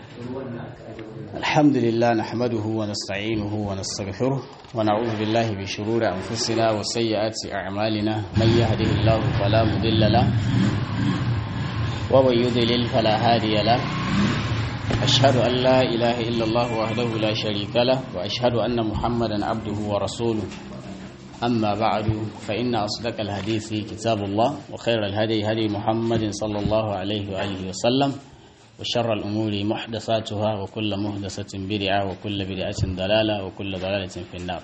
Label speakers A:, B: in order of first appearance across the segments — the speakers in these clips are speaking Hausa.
A: الحمد لله نحمده ونستعينه ونستغفره ونعوذ بالله بشرور أنفسنا وسيئات أعمالنا من يهده الله فلا مضل له ومن يضلل فلا هادي له أشهد أن لا إله إلا الله وحده لا شريك له وأشهد أن محمدا عبده ورسوله أما بعد فإن أصدق الحديث كتاب الله وخير الهدي هدي محمد صلى الله عليه وآله وسلم وشر الأمور محدثاتها وكل محدثة بدعة وكل بدعة ضلالة وكل ضلالة في النار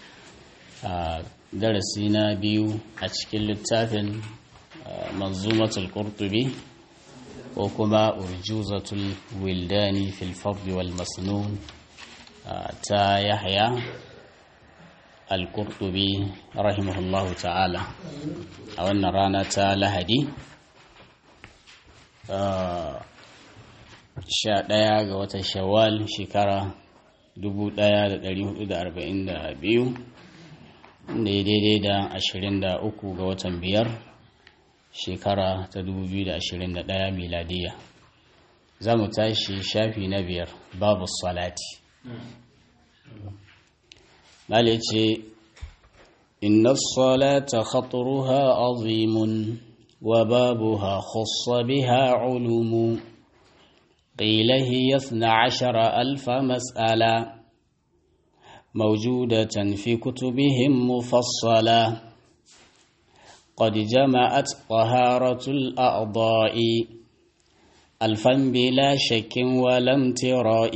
A: درسنا بيو أشكال التافن منظومة القرطبي وكما أرجوزة الولدان في الفضل والمسنون تا يحيى القرطبي رحمه الله تعالى أولنا رانا تا لهدي sha ɗaya ga watan shawwal shekara 1442 da ya daidai da 23 ga watan biyar shekara ta 2021 miladiya za mu tashi shafi na biyar babu salati Mali ce inna salata khaturuha azimun wa babuha khussa biha ulumu قيل هي اثنا عشر ألف مسألة موجودة في كتبهم مفصلة قد جمعت طهارة الأعضاء ألفا بلا شك ولا امتراء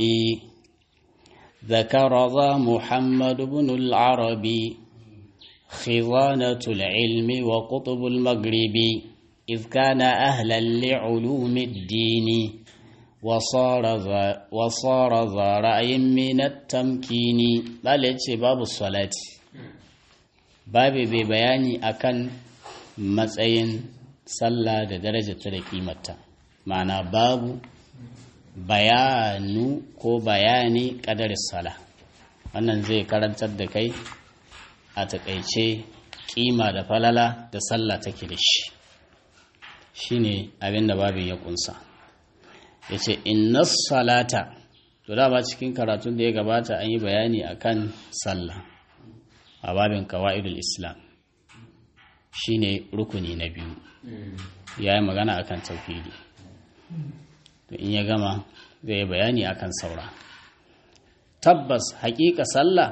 A: ذكر ذا محمد بن العربي خضانة العلم وقطب المغرب إذ كان أهلا لعلوم الدين وصار ذا وصار ذا رأي من التمكين بل باب الصلاة باب ببياني أكن matsayin sallah da darajarta da kimarta ma'ana babu bayanu ko bayani ƙadar sala wannan zai karantar da kai a taƙaice kima da falala da sallah take da shi shine abin da babin ya kunsa ya ce inna salata to dama cikin karatun da ya gabata an yi bayani akan sallah a babin kawa'idul islam shine rukuni na biyu ya yi magana akan tauhidi to in ya gama zai yi bayani akan saura tabbas haƙiƙa sallah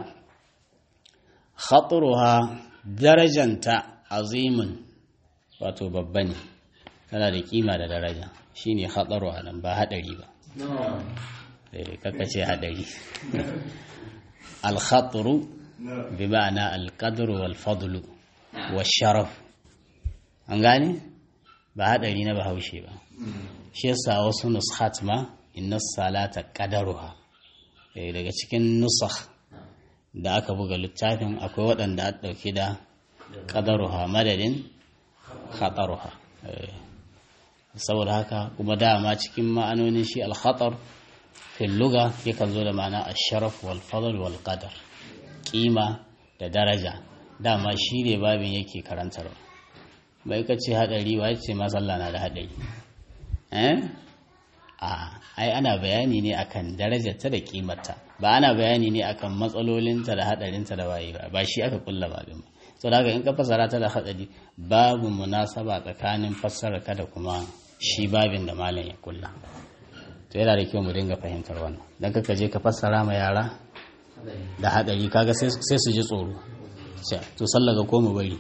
A: khaturuha darajanta azimin wato babba ne tana da kima da daraja shine hatsaru a nan ba haɗari ba kaka ce haɗari alhatsaru bi ma'ana alƙadru wal fadlu wa sharaf an gane ba haɗari na bahaushe ba shi yasa wasu nushat ma inna salata qadaruha daga cikin nusakh da aka buga littafin akwai waɗanda a ɗauki da qadaruha madadin khataruha saboda haka kuma dama cikin ma'anonin shi alkhatar fil luga yakan zo da ma'ana asharaf wal fadl wal qadar kima da daraja dama shi ne babin yake karantarwa bai ka ce hadari wa ce masalla na da hadari eh a ai ana bayani ne akan darajarta da kimarta ba ana bayani ne akan matsalolinta da hadarinta da waye ba ba shi aka kulla babin ba so da in ka fassara ta da hadari babu munasaba tsakanin fassara ka da kuma shi babin da malam ya kulla to yana da kyau mu dinga fahimtar wannan dan kaka je ka fassara ma yara da hadari kaga sai su ji tsoro to sallaga ko mu bari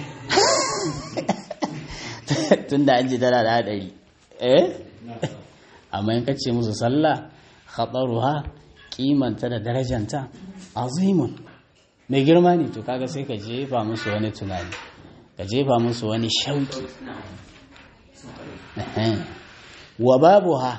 A: tunda an ji tana da hadari eh amma in kace musu sallah khataruha kimanta da darajanta azimun mai girma ne to kaga sai ka jefa musu wani tunani ka jefa musu wani shauki wa babu ha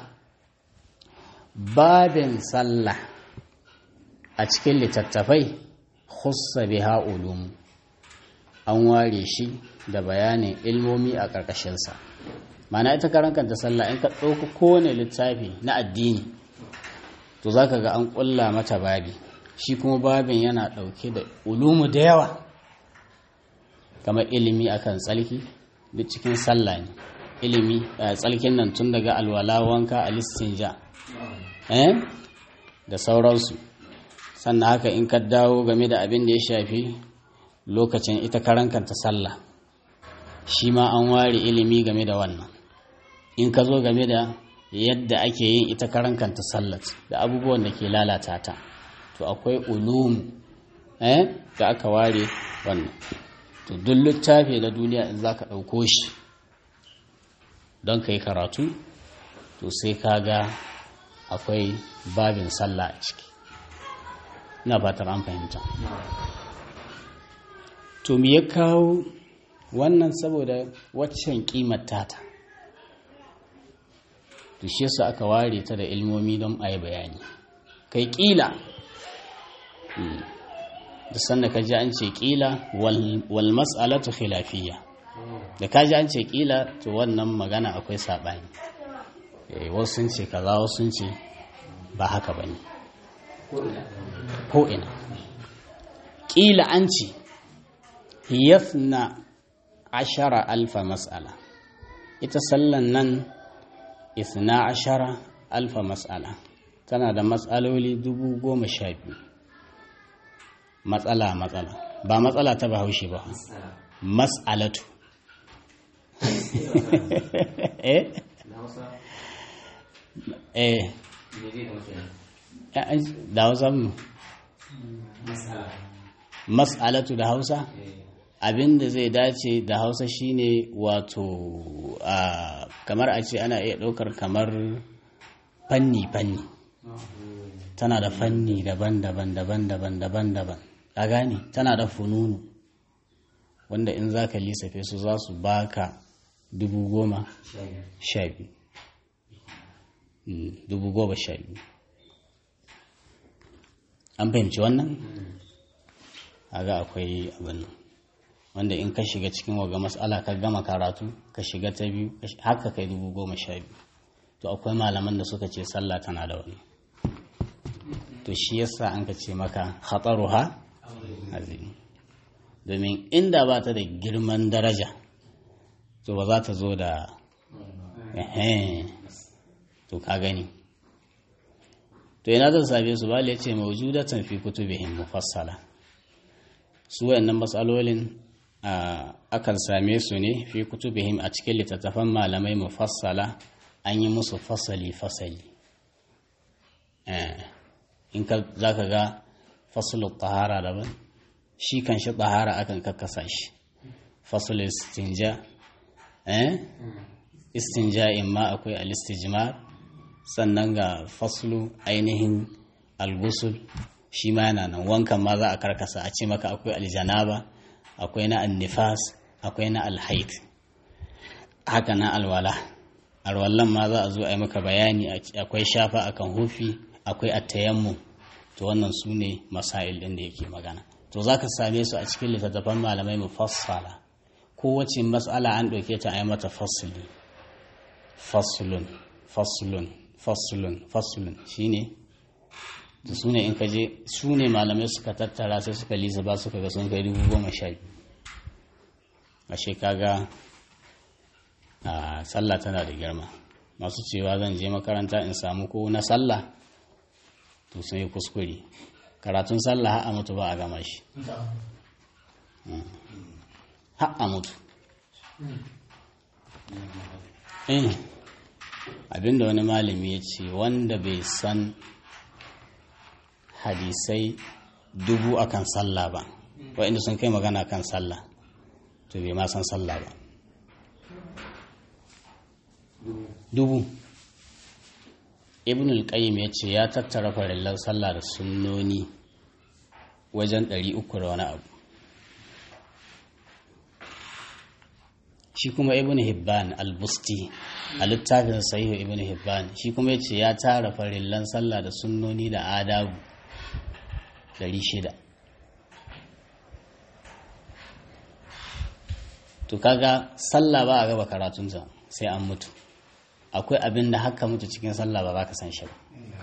A: babin sallah a cikin littattafai khussa biha ulum an ware shi da bayanin ilmomi a ƙarƙashinsa mana ita karankanta sallah in ka ɗauka kowane littafi na addini to za ka ga an ƙulla mata babi shi kuma babin yana ɗauke da ulumu da yawa kamar ilimi akan tsalki duk cikin sallah ne ilimi tsalkin nan tun daga alwala wanka alistinja eh da sauransu sannan haka in ka dawo game da abin da ya shafi lokacin ita karankanta sallah shi ma an ware ilimi game da wannan in ka zo game da yadda ake yin ita karankanta sallat da abubuwan da ke lalata ta to akwai ulum eh da aka ware wannan to duk littafi na duniya in za ka ɗauko shi don ka yi karatu to sai ka ga akwai babin sallah a ciki ina fatar an fahimta to me ya kawo wannan saboda waccan kimar tata to shi yasa aka ware ta da ilmomi don a yi bayani kai kila da sanda ka ji an ce kila wal mas'alatu khilafiyya da ka ji an ce kila to wannan magana akwai saɓani wasu sun ce kaza wasu sun ce ba haka ba ne ko ina kila an ce yafna ashara alfa mas'ala ita sallan nan isna ashara alfa mas'ala tana da matsaloli dubu goma sha biyu matsala matsala ba matsala ta bahaushe ba mas'alatu eh eh da hausa mu mas'alatu da hausa abin da zai dace da hausa shine wato kamar a ce ana iya ɗaukar kamar fanni-fanni tana da fanni daban-daban daban-daban daban-daban a gane tana da fununu wanda in za ka lissafe su za su baka dubu goma sha biyu dubu goma sha biyu an fahimci wannan aga akwai abin wanda in ka shiga cikin waga matsala ka gama karatu ka shiga ta biyu haka kai dubu goma sha biyu to akwai malaman da suka ce sallah tana da wani to shi yasa an ka ce maka ha azimi domin inda ba ta da girman daraja to ba za ta zo da to ka gani to yana zan same su ba ce mawjudatan fi kutubihim mufassala su wayannan matsalolin akan same su ne fi kutubihim a cikin littattafan malamai mufassala an yi musu fasali fasali in ka za ka ga fasulun tahara daban shi kan shi tahara akan kakkasa shi fasulun istinja istinja ma akwai alistijmar sannan ga fasulu ainihin algusul shi ma yana nan wankan ma za a karkasa a ce maka akwai aljanaba akwai na annifas akwai na alhaid haka na alwala alwallan ma za a zo a yi maka bayani akwai shafa akan hufi akwai attayammu to wannan su ne masail ɗin da yake magana to za ka same su a cikin littattafan malamai mufassala kowace matsala an ɗauke ta a yi mata fasuli fasulun fasulun fasulun fasulun shine da su ne in ka je su ne malamai suka tattara sai suka lisa ba suka ga sun kai dubu goma sha biyu ashe kaga a sallah tana da girma masu cewa zan je makaranta in samu ko na sallah to sun yi kuskure karatun sallah har a mutu ba a gama shi har a mutu abinda wani malami ya ce wanda bai san hadisai dubu akan sallah ba waɗanda sun kai magana kan sallah to bai ma san sallah ba dubu ibn al-qayyim ya ce ya tattara farillan sallah da sunnoni wajen ɗari uku da wani abu shi kuma ibn hibban al-busti a littafin sahihu ibn hibban shi kuma ya ce ya tara farillan sallah da sunnoni da adabu ɗari shida to kaga sallah ba a gaba karatunta sai an mutu akwai abin da haka mutu cikin sallah ba za ka san shi ba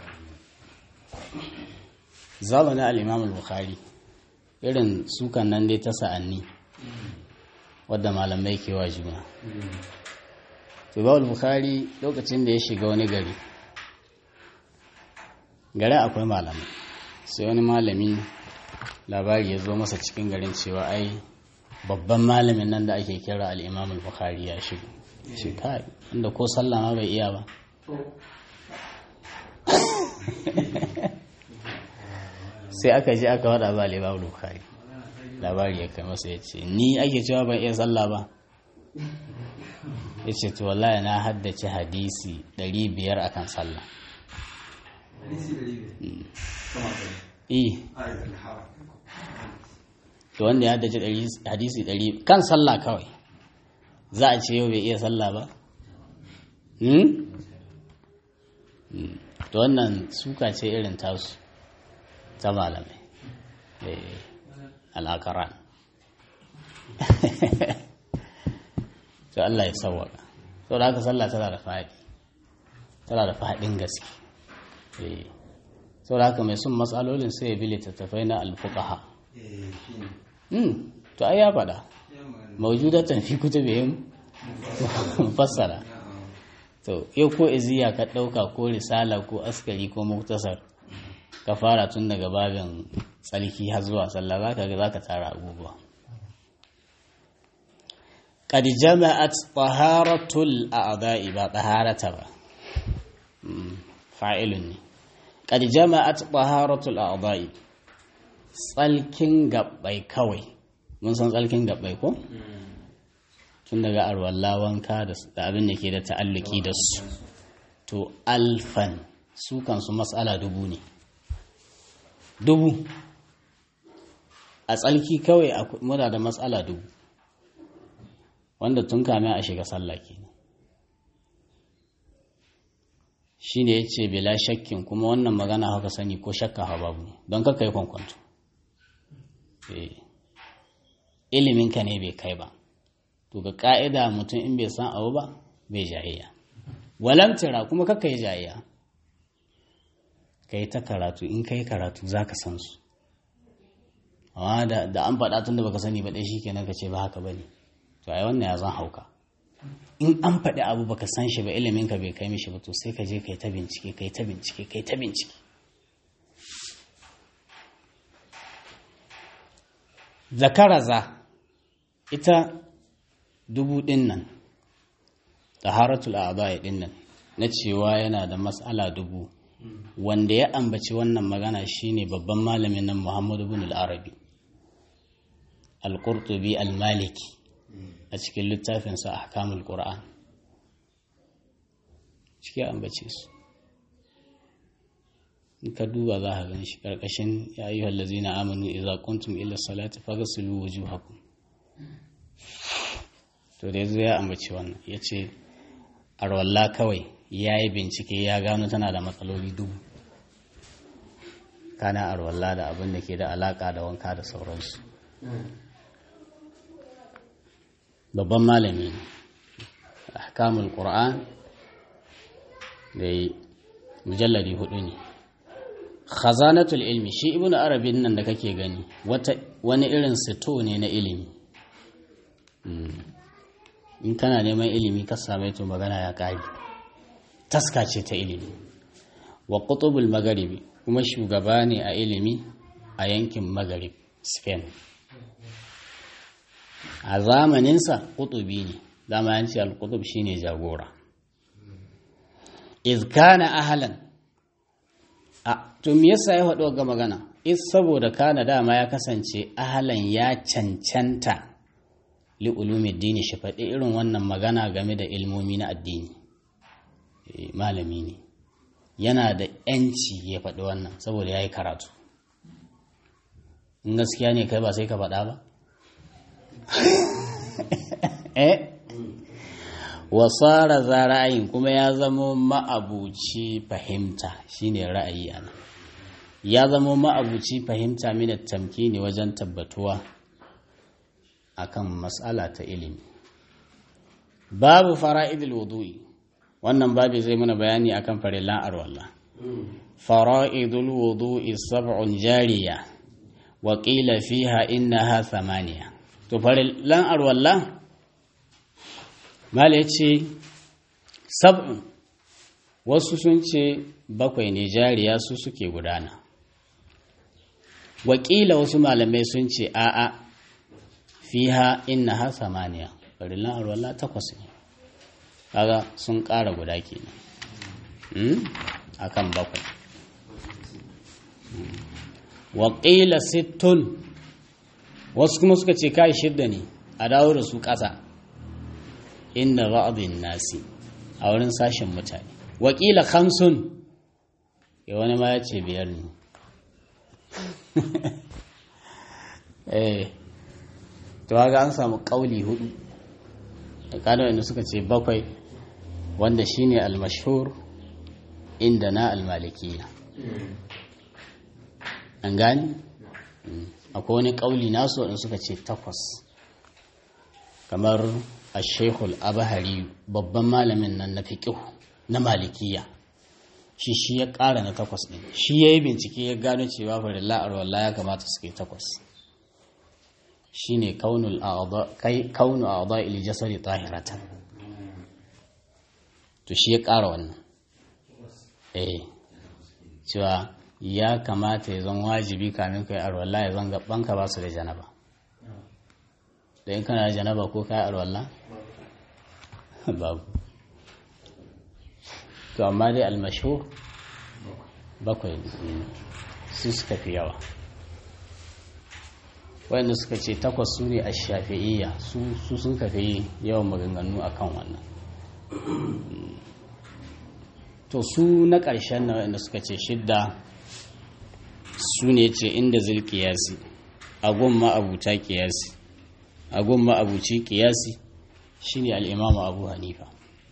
A: zamanin al'imam al-bukhari irin sukan nan dai ta sa'anni wadda malamai ke wa juna to imam al-bukhari lokacin da ya shiga wani gari gari akwai malamai sai wani malami labari ya zo masa cikin garin cewa ai babban malamin nan da ake kira al'imam al-bukhari ya shigo shi kai inda ko sallah ma bai iya ba sai aka ji aka wada ba al'imam al-bukhari labari ya kai masa ya ce ni ake cewa ban iya sallah ba ya ce to wallahi na haddace hadisi 500 akan sallah eh to wanda ya haddace hadisi 100 kan sallah kawai za a ce yau bai iya sallah ba to wannan suka ce irin tasu ta malamai al'akaran to Allah ya sauwaka to da haka sallah tana da faɗi tana da faɗin gaske sau da haka mai sun matsalolin sai ya bi littattafai na alfuqaha to ai ya faɗa mawjudatan fi kutubihim mufassara to yau ko iziya ka ɗauka ko risala ko askari ko muktasar ka fara tun daga babin tsarki har zuwa sallah zaka ga zaka tara abubuwa قد جمعت طهارة الأعضاء با طهارة با فاعل قد جمعت طهارة الأعضاء tsalkin gabbai kawai mun san tsalkin gabbai ko tun daga arwalla wanka da abin da ke da ta'alluki da su to alfan su kansu matsala dubu ne dubu a tsalki kawai muna da matsala dubu wanda tun kame a shiga sallah ke shi ne ya ce bila shakkin kuma wannan magana haka sani ko shakka ha babu don kaka yi kwankwanto iliminka ne bai kai ba to ga ka'ida mutum in bai san abu ba bai jayayya walamtira kuma kaka yi jayayya ka yi ta karatu in ka yi karatu za ka san su amma da an faɗa tun da baka sani ba ɗaya shi kenan ka ce ba haka ba ne to ai wannan ya zan hauka in an faɗi abu baka san shi ba ilimin ka bai kai mishi ba to sai ka je kai ta bincike kai ta bincike kai ta bincike zakaraza ita dubu ɗin nan taharatul a'dha'i ɗin nan na cewa yana da mas'ala dubu wanda ya ambaci wannan magana shine babban malamin nan Muhammad ibn al-Arabi al-Qurtubi al-Maliki a cikin littafinsa a hakamul ƙura'an ciki ambace su in ka duba za a gan shi ƙarƙashin ya yi hallazi na aminu iza kuntum ila salati fagasilu wujuhakum to da yazo ya ambaci wannan ya ce arwalla kawai ya yi bincike ya gano tana da matsaloli dubu kana arwalla da abin da ke da alaka da wanka da sauransu babban malami ahkamul qur'an da mujalladi hudu ne khazanatul ilmi shi ibnu arabin nan da kake gani wani irin sito ne na ilimi in kana neman ilimi ka same to magana ya kare taska ce ta ilimi wa qutubul magharibi kuma shugaba ne a ilimi a yankin magharib spain a zamaninsa kutubi ne dama yanci al-kutub shine jagora iz kana ahlan a to me yasa ya faɗo ga magana is saboda kana dama ya kasance ahlan ya cancanta li ulumuddin shi faɗi irin wannan magana game da ilmomi na addini malami ne yana da yanci ya faɗi wannan saboda ya yi karatu in gaskiya ne kai ba sai ka faɗa ba eh wasara za ra'ayin kuma ya zama ma'abuci fahimta shine ra'ayi ana ya zama ma'abuci fahimta mina tamkini wajen tabbatuwa akan matsala ta ilimi babu fara'idul wudu'i wannan babu zai mana bayani akan farillan arwalla fara'idul wudu'i sab'un jariya wa qila fiha innaha thamaniya to farillan arwalla mala yace sab'un wasu sun ce bakwai ne jariya su suke gudana wakila wasu malamai sun ce a'a fiha inna ha samaniya farillan arwalla takwas ne kaga sun ƙara guda kenan akan bakwai waƙila sittun wasu kuma suka ce kai shidda ne a dawo da su ƙasa inda ba'adun nasi a wurin sashen mutane waƙila hamsun ya wani ma ya ce biyar ne eh to haka an samu ƙauli hudu da kada wanda suka ce bakwai wanda shine almashhur inda na almalikiya an gani akwai wani ƙauli nasu wadanda suka ce takwas kamar a shekul abahari babban malamin nan na fiƙihu na malikiya shi shi ya ƙara na takwas ɗin shi ya yi bincike ya gano cewa farilla a rawar ya kamata su kai takwas shi ne kaunu a wadda ili jasari tahiratan to shi ya ƙara wannan eh cewa ya kamata ya zan wajibi kamin kai arwallah ya zan gabanka ba su da janaba da in kana da janaba ko kai arwallah babu to amma dai almashhur bakwai su suka fi yawa wanda suka ce takwas su ne a shafi'iyya su sun kafi yawan maganganu a kan wannan to su na ƙarshen na wanda suka ce shidda su ne ce inda zil kiyasi agun ma'abuta kiyasi agun ma'abuci kiyasi shine al'imamu abu hanifa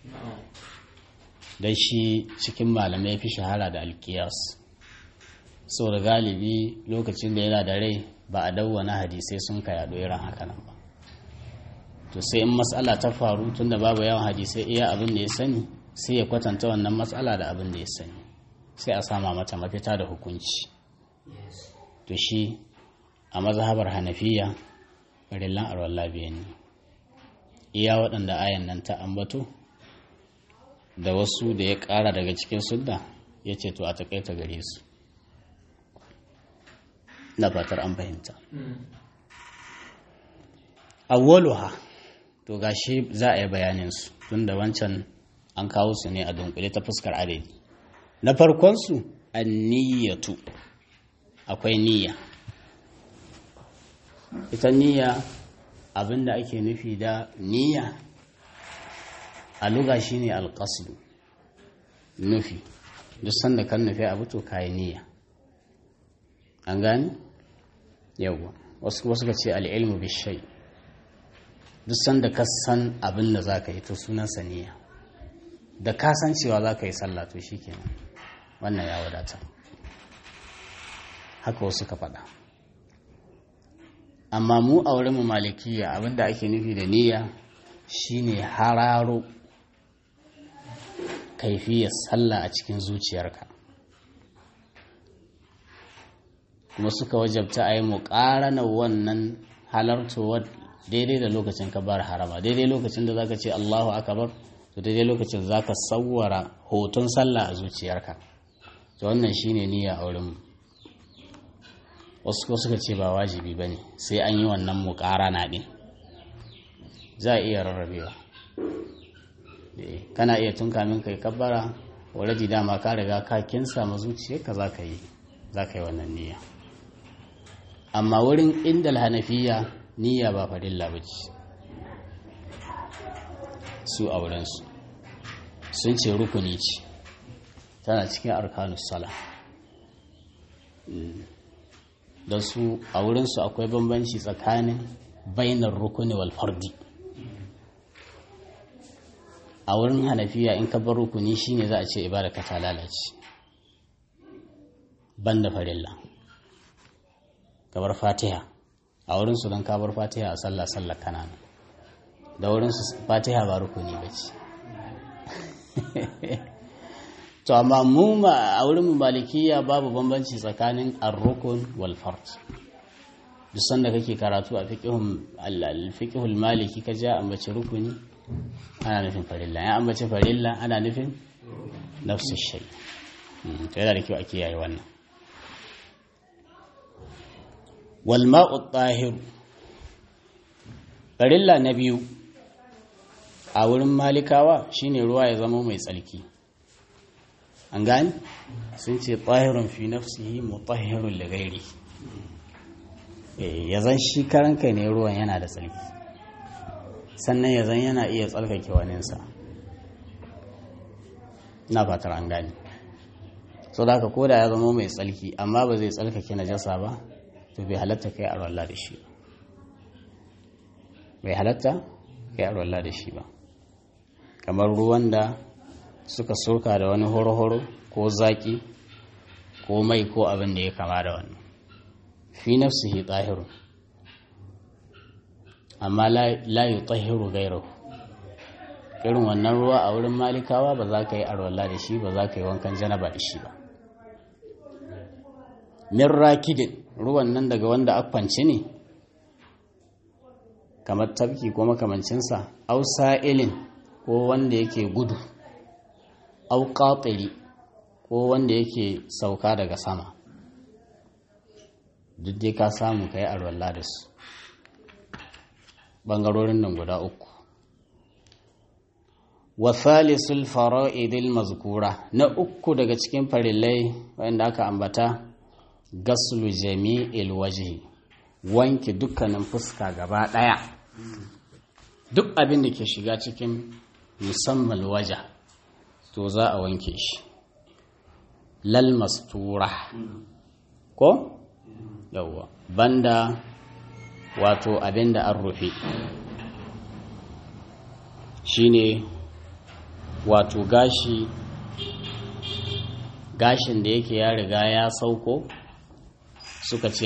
A: don shi cikin malamai fi shahara da alkiyas sau da galibi lokacin da yana da rai ba a dawwana hadisai sun ka yaɗo irin haka nan ba to sai in matsala ta faru tun da babu yawan hadisai iya abin da ya sani sai ya kwatanta wannan matsala da abin da ya sani sai a sama mata mafita da hukunci to shi a mazhabar hanafiya farillan arwallah biyan ne iya waɗanda ayan nan ta ambato da wasu da ya ƙara daga cikin sudda ya ce to a taƙaita gare su na fatar an fahimta awwaluha to gashi za a yi bayaninsu tun da wancan an kawo su ne a dunkule ta fuskar adadi na farkonsu an niyyatu akwai niyya ita niyya abinda ake nufi da niyya a luga shine alƙasdu nufi duk sanda kan nufi abu to kayi niyya an gani yawwa wasu wasu ka ce al'ilmu bishai duk sanda ka san abin da za ka yi to sunansa niyya da ka san cewa za ka yi sallah to shi kenan wannan ya wadata haka wasu ka faɗa amma mu a wurin mu malikiya abinda ake nufi da niyya shine hararo kaifiyar sallah a cikin zuciyarka kuma suka wajabta a yi muƙaranar wannan halartowar daidai da lokacin ka bar harama daidai lokacin da zaka ce Allahu akbar to daidai lokacin zaka sawwara hoton sallah a zuciyarka to wannan shine niyya a wurin wasu ko suka ce ba wajibi bane sai an yi wannan muƙarana din za a iya rarrabewa kana iya tun kamin kai kabbara already dama ka riga ka kinsa ma zuciyarka za ka yi za ka yi wannan niyya amma wurin inda hanafiya niyya ba farilla ba ce su a wurinsu sun ce rukuni ce tana cikin arkanus sala don su a wurinsu akwai bambanci tsakanin bainar rukuni wal fardi a wurin hanafiya in ka bar rukuni shine za a ce ibada ka ta lalace banda farilla ka bar fatiha a wurin su don ka bar fatiha a sallah sallah kanana da wurin su fatiha ba rukuni ba ce to amma mu a wurin mu malikiya babu bambanci tsakanin ar-rukun wal fard duk sanda kake karatu a fiqhul maliki ka ja ambaci rukuni ana nufin farilla ya ambaci farilla ana nufin nafsu shay to yana da kyau a kiyaye wannan wal ma'u tahir farilla na biyu a wurin malikawa shine ruwa ya zama mai tsarki an gani sun ce tahirun fi nafsihi mutahhirun li ghairi ya zan shi karan kai ne ruwan yana da tsarki sannan ya zan yana iya tsarkake waninsa na fatar an gani so da haka koda ya zama mai tsarki amma ba zai tsarkake najasa ba to bai halatta kai a da shi ba bai halatta kai a da shi ba kamar ruwan da suka soka da wani horo-horo ko zaki ko mai ko abin da ya kama da wani fi nafsihi tahiru amma la yi tahiru gairahu irin wannan ruwa a wurin malikawa ba za ka yi arwalla da shi ba za ka yi wankan janaba da shi ba min rakidin ruwan nan daga wanda akwanci ne kamar tafki ko makamancinsa au sa'ilin ko wanda yake gudu au qatiri ko wanda yake sauka daga sama duk dai ka samu ka yi arwalla da su ɓangarorin nan guda uku wa thalisul fara'idil mazkura na uku daga cikin farillai wanda aka ambata gaslu jami'il wajhi wanke dukkanin fuska gaba daya duk abin da ke shiga cikin musamman waja to za a wanke shi lal mastura ko yawwa banda wato abin da an rufe shine wato gashi gashin da yake ya riga ya sauko suka ce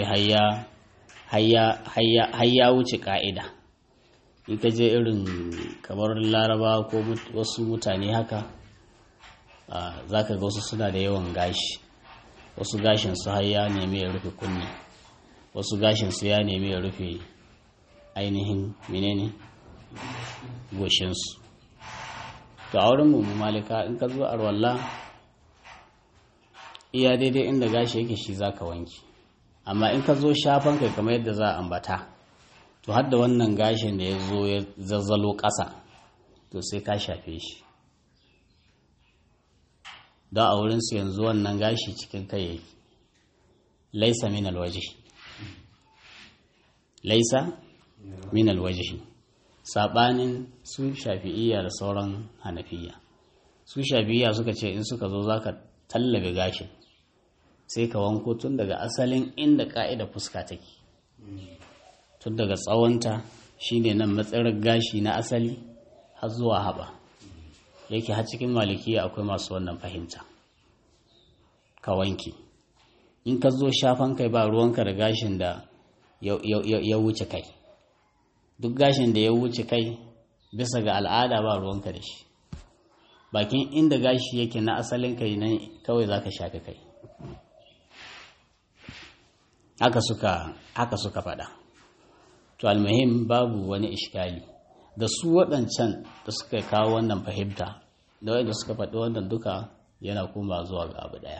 A: hayya wuce ka'ida in ka je irin kamar laraba ko wasu mutane haka za ka ga wasu suna da yawan gashi wasu gashin su hayya nemi ya rufe kunne wasu gashin su ya nemi ya rufe ainihin menene goshinsu to a wurin mu malika in ka zo arwalla iya daidai inda gashi yake shi zaka wanki amma in ka zo shafan kai kamar yadda za a ambata to har da wannan gashin da ya zo ya zazzalo ƙasa to sai ka shafe shi don a wurinsu yanzu wannan gashi cikin kai yake laisa min alwaji laisa min alwaji saɓanin su shafi'iyya da sauran hanafiya su shafi'iyya suka ce in suka zo za ka tallabe gashin sai ka wanko tun daga asalin inda ka'ida fuska take tun daga tsawonta shine nan matsarar gashi na asali har zuwa haɓa yake har cikin malikiya akwai masu wannan fahimta ka wanke in ka zo shafan kai ba ruwanka da gashin da ya wuce kai duk gashin da ya wuce kai bisa ga al'ada ba ruwanka da shi bakin inda gashi yake na asalin kai nan kawai za ka shafi kai haka suka haka suka faɗa to almuhim babu wani ishkali da su waɗancan da suka kawo wannan fahimta da wanda suka faɗi wannan duka yana kuma zuwa ga abu ɗaya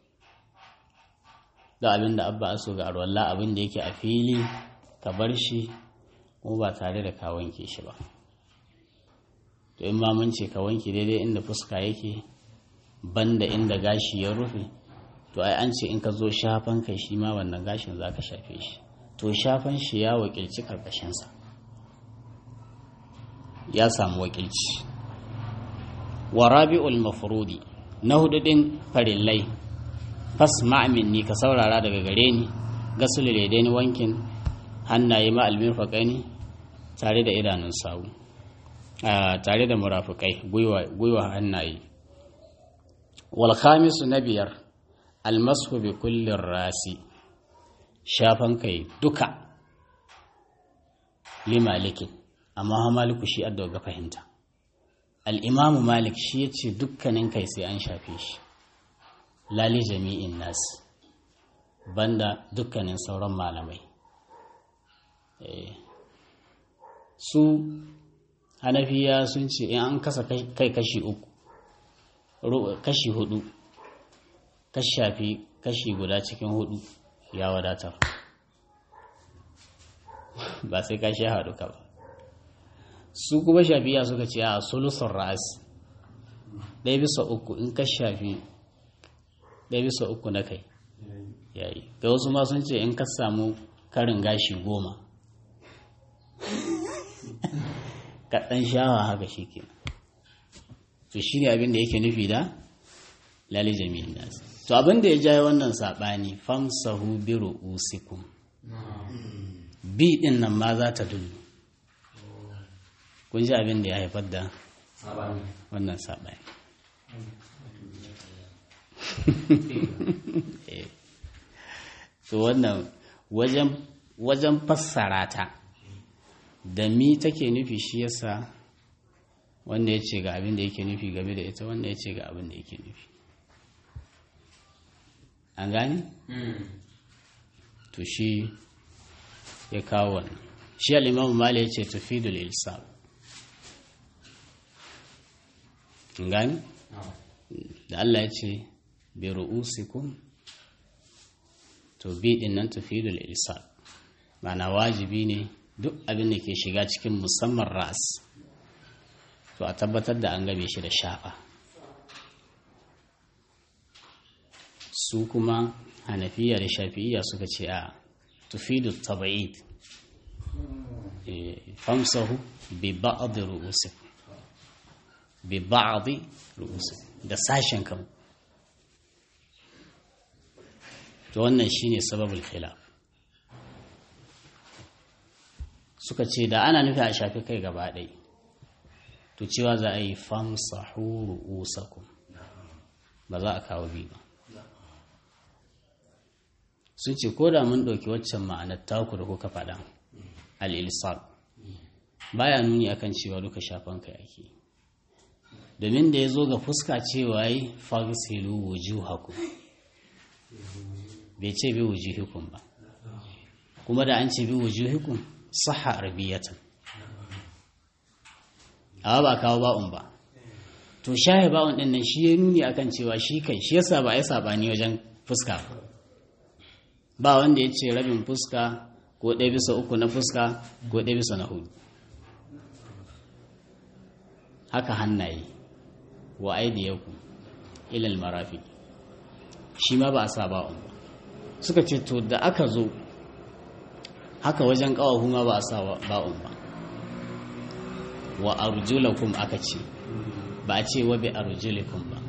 A: da abin da abba so ga arwallah abin da yake a fili ka bar shi kuma ba tare da ka wanke shi ba to in ma mun ce ka wanke daidai inda fuska yake banda inda gashi ya rufe to ai an ce in ka zo shafan kai shi ma wannan gashin za ka shafe shi to shafan shi ya wakilci karkashinsa ya samu wakilci wa rabi'ul mafrudi na hudu din farillai fas ni ka saurara daga gare ni gasul ni wankin hannaye ma almirfaqaini tare da idanun sawu tare da murafukai gwiwa hannaye wal khamisu na biyar almasu bi kullin rasi shafan kai duka limalikin amma ha maliku shi adda ga fahimta al'imamu malik shi ya ce dukkanin kai sai an shafe shi lali jami'in nas banda dukkanin sauran malamai su hanafiya sun ce in an kasa kai kashi uku kashi hudu ka shafi kashi guda cikin hudu ya wadatar ba sai ka sha haɗu ka ba su kuma shafiya suka ce a sulusun ra'as ɗaya bisa uku in ka shafi ɗaya bisa uku na kai yayi ga wasu ma sun ce in ka samu karin gashi goma kaɗan shawa haka shi ke to shi ne abin da yake nufi da lali jami'in nasu to abin da ya jaye wannan saɓani famsahu bi ru'usikum bi ɗin nan ma za ta dullu kun ji abin da ya haifar da wannan saɓani to wannan wajen fassara ta da mi take nufi shi yasa wanda ya ce ga abin da yake nufi game da ita wanda ya ce ga abin da yake nufi an gani? to shi ya kawo wannan shi al'imamu mali ya ce tafidul ilsam an gani? da Allah ya ce bi ru'usikum to bi din nan tafidul ilsam mana wajibi ne duk abin da ke shiga cikin musamman ras to a tabbatar da an game shi da shafa su kuma hanafiya da shafi'iya suka ce a tufidu taba'id famsahu bi ba'd ru'usikum bi ba'd ru'usikum da sashen kan to wannan shine sababul khilaf suka ce da ana nufi a shafi kai gaba ɗai to cewa za a yi famsahu ru'usakum ba za a kawo bi ba sun ce ko da mun ɗauki waccan ma'anar taku da kuka faɗa al'ilsal baya nuni akan cewa duka shafan kai ake domin da ya zo ga fuska cewa yi fagisilu wujuhakum bai ce bi wujuhikum ba kuma da an ce bi wujuhikum saha arbiyatan amma ba kawo ba'un ba to shahe ba'un din nan shi ya nuni akan cewa shi kai shi yasa ba ya sabani wajen fuska ba wanda ya ce rabin fuska ko ɗaya bisa uku na fuska ko ɗaya bisa na hudu haka hannaye wa aidiyaku ilal marafi shi ma ba a sa ba'un ba suka ce to da aka zo haka wajen ƙawahu ma ba a sa ba'un ba wa arjulakum aka ce ba a ce wa bi arjulikum ba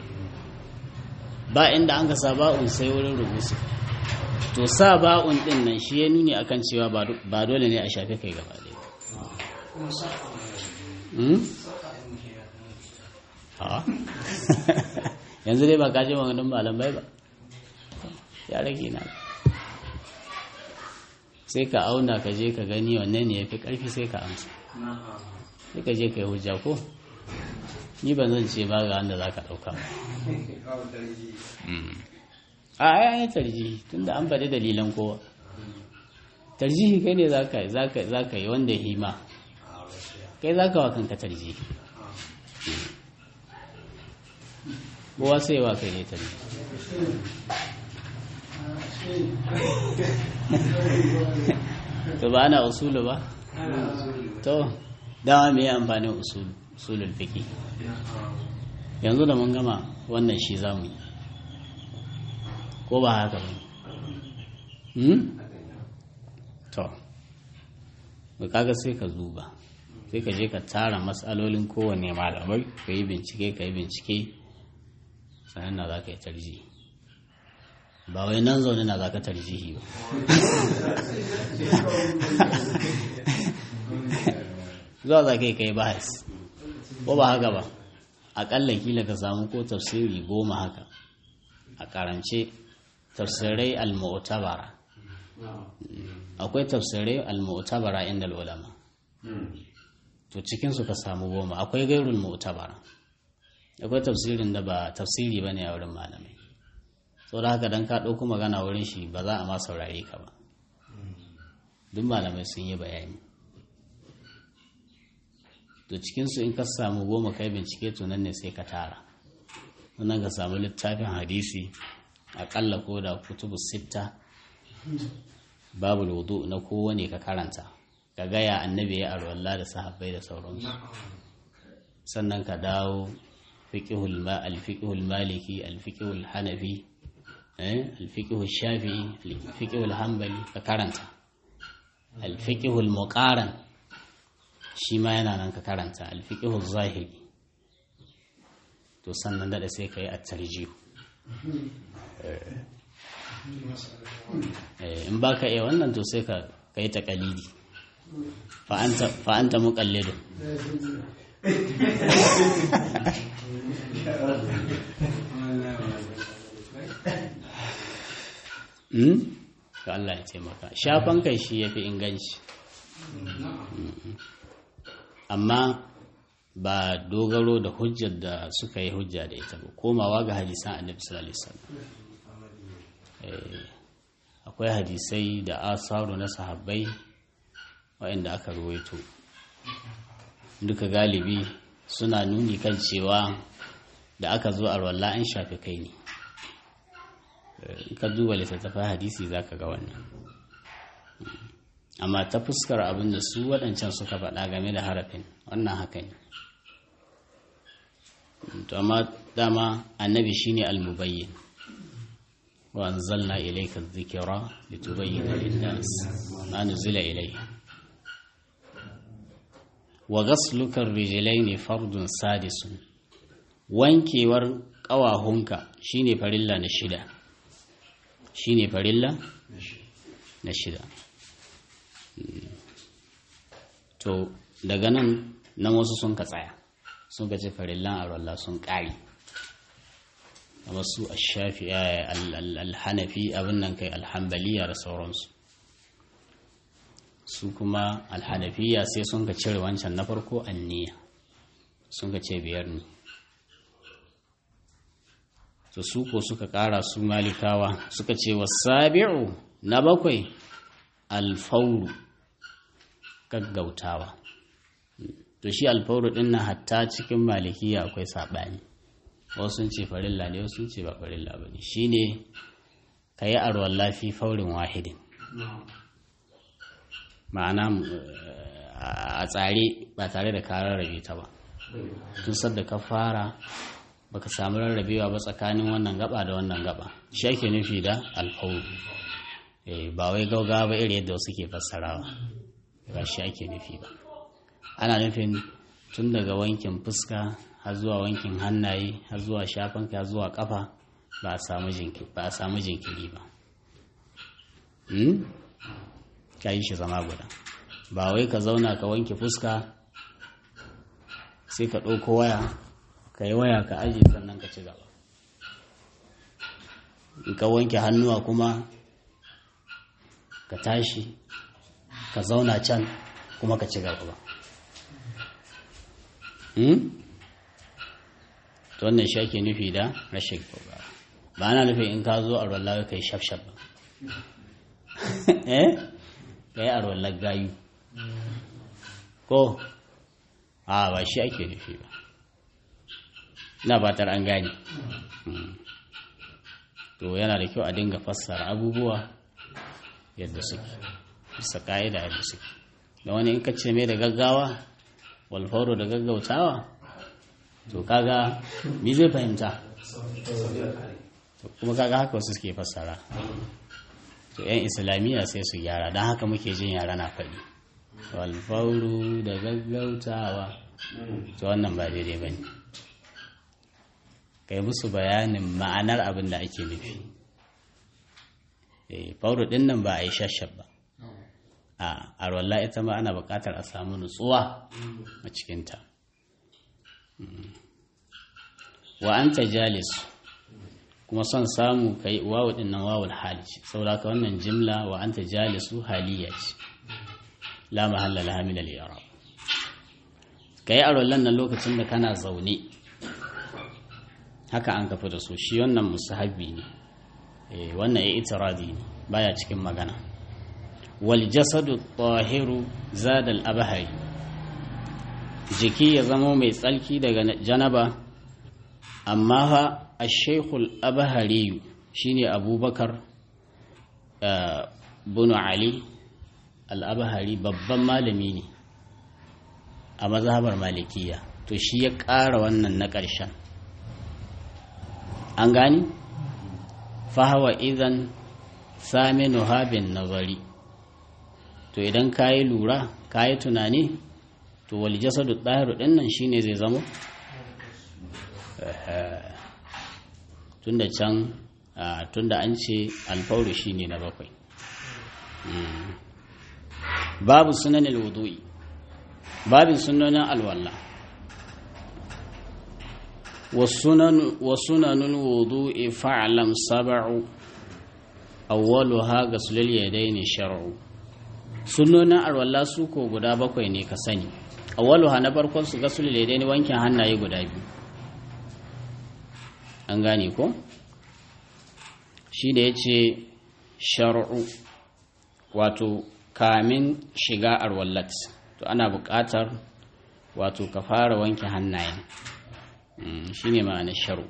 A: ba inda an ka sa ba'un sai wurin rubusu to sa ba'un din nan shi ya nuni akan cewa ba dole ne a shafe kai gaba ɗaya yanzu dai ba ka ji maganin malamai ba ya rage na sai ka auna ka je ka gani wannan ne ya fi ƙarfi sai ka amsa sai ka je ka yi hujja ko ni ban zan ce ba ga wanda za ka ɗauka ba a ya yi tarjihi tun da an faɗi dalilan kowa tarjihi kai ne za ka yi wanda ya hima kai za ka wa kanka tarjihi kowa sai wa kai ne tarjihi to ba ana usulu ba to dama me amfanin usulu usulul fiqi yanzu da mun gama wannan shi zamu yi ko ba haka ba hmm to ba kaga sai ka zuba sai ka je ka tara matsalolin kowane malamai ka yi bincike ka yi bincike sannan na za ka yi tarjihi ba wai nan zaune na za ka tarjihi ba zuwa za ka yi kai bahas ko ba haka ba aƙalla kila ka samu ko tafsiri goma haka a karance tafsirai al-mu'tabara akwai tafsirai al-mu'tabara inda ulama to cikin su ka samu goma akwai gairul mu'tabara akwai tafsirin da ba tafsiri bane a wurin malamai sau da haka don ka ɗauko magana wurin shi ba za a ma saurare ka ba duk malamai sun yi bayani to cikinsu in ka samu goma kai bincike to nan ne sai ka tara wannan ka samu littafin hadisi aƙalla ko da kutubu sitta babu wudu na kowane ka karanta ka gaya annabi ya arwalla da sahabbai da sauransu sannan ka dawo fiqhul ma al-fiqhul maliki al-fiqhul hanafi eh al-fiqhul shafi'i al-fiqhul hanbali ka karanta al-fiqhul muqaran shi ma yana nan ka karanta al-fiqhul zahiri to sannan da sai kai at-tarjih in baka iya wannan to sai ka kai taqalidi fa anta fa anta muqallidun ka Allah ya taimaka shafan kai shi ya fi inganci amma ba dogaro da hujjar da suka yi hujja da ita ba komawa ga hadisan annabi sallallahu alaihi wasallam akwai hadisai da asaru na sahabbai waɗanda aka ruwaito duka galibi suna nuni kan cewa da aka zo a rawalla an shafi kai ne ka duba littattafai hadisi za ka ga wannan amma ta fuskar abin da su waɗancan suka faɗa game da harafin wannan haka ne to amma dama annabi shine almubayyin wa anzalna ilayka adh-dhikra litubayyana lin-nas ma nuzila ilayhim wa ghasluka ar-rijlayn fardun sadisun wankewar ƙawahunka shine farilla na shida shine farilla na shida to daga nan nan wasu sun ka tsaya sun ka ce farillan arwallah sun ƙari amma su ashafi alhanafi abin nan kai alhambaliya da sauransu su kuma alhanafiya sai sun ka cire wancan na farko anniya sun ka ce biyar ne to su ko suka ƙara su malikawa suka ce wasabi'u na bakwai alfauru gaggautawa to shi alfauru din nan hatta cikin malikiya akwai saɓani wasu sun ce farilla ne wasu sun ce ba farilla ba ne shi ne ka yi arwar lafi faurin wahidin ma'ana a tsare ba tare da ka rarrabe ta ba tun sadda ka fara baka samu rarrabewa ba tsakanin wannan gaba da wannan gaba shi ake nufi da alfauru ba wai gaugawa ba iri yadda wasu ke fassarawa ba shi ake nufi ba ana nufin tun daga wankin fuska har zuwa wankin hannaye har zuwa shafan har zuwa kafa ba a samu jinkiri ba ka yi shi zama guda ba wai ka zauna ka wanke fuska sai ka ɗauko waya ka yi waya ka ajiye sannan ka ci gaba in ka wanke hannuwa kuma ka tashi ka zauna can kuma ka ci gaba to wannan shi ake nufi da rashin gaba ba ana nufin in ka zo a rollar ka yi shafshaf ba eh ka yi a rollar gayu ko a ba shi ake nufi ba na batar an gane to yana da kyau a dinga fassara abubuwa yadda suke bisa ka'ida yadda suke da wani in kace mai da gaggawa walfauro da gaggautawa to kaga mi zai fahimta kuma kaga haka wasu suke fassara to yan islamiyya sai su gyara don haka muke jin yara na faɗi walfauro da gaggautawa to wannan ba daidai ba ne kai musu bayanin ma'anar abin da ake nufi fauro ɗin nan ba a yi shashab ba a arwalla ita ma ana buƙatar a samu nutsuwa a cikinta wa an ta jalis kuma son samu ka yi wawu ɗin nan wawul hali ce saboda ka wannan jimla wa an ta jalisu haliya ce la mahalla la hamila liyara ka yi arwallan nan lokacin da kana zaune haka an kafa da su shi wannan musahabi ne wannan ya itiradi ne baya cikin magana wal jasadu tahiru zadal abahari jiki ya zama mai tsalki daga janaba amma fa ashekul abahari shine abubakar bunu ali al'abahari babban malami ne a mazhabar malikiya to shi ya ƙara wannan na ƙarshen an gani fahawa idan saminu habin nazari to idan ka yi lura ka yi tunani to wal jasadu ɗahiru ɗin nan shine zai zama tunda can tunda an ce alfauru shine na bakwai babu sunanin wudu'i babin sunanin alwallah وسنن الوضوء فاعلم سبع أولها غسل اليدين شرع sunnonin arwalla su ko guda bakwai ne ka sani awwaluha na farkon su gasul ladaini wankin hannaye guda biyu an gane ko shi da yace shar'u wato kamin shiga arwallat to ana buƙatar wato ka fara wanke hannayen shi ne ma'anar sharu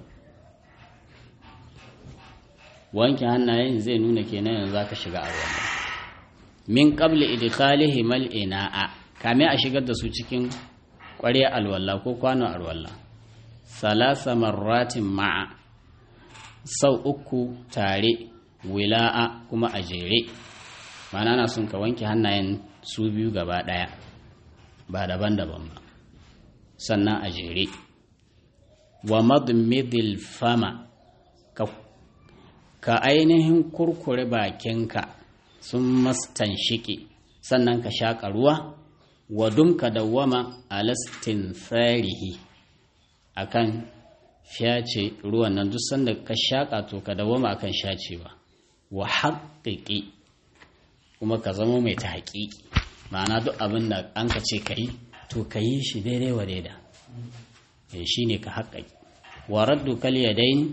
A: wanke hannayen zai nuna kenan yanzu za ka shiga arwallah min qabli idkhalihi mal ina'a kame a shigar da su cikin ƙwarya alwallah ko kwano alwallah salasa marratin ma'a sau uku tare wila'a kuma a jere ma'ana na sun ka wanke hannayen su biyu gaba ɗaya ba daban-daban ba sannan a jere wa madmidil fama ka, ka ainihin kurkure bakinka sun mastan shiki sannan ka shaƙa ruwa wa dumka dawwama alastin tsarihi a kan fyace ruwan nan duk sanda ka shaƙa to ka dawwama akan shacewa wa haƙiƙi kuma ka zama mai ta haƙiƙi ma'ana duk abin da an ka ce ka yi to ka yi shi daidai wa daida shi ne ka haƙaƙi wa raddu kal yadain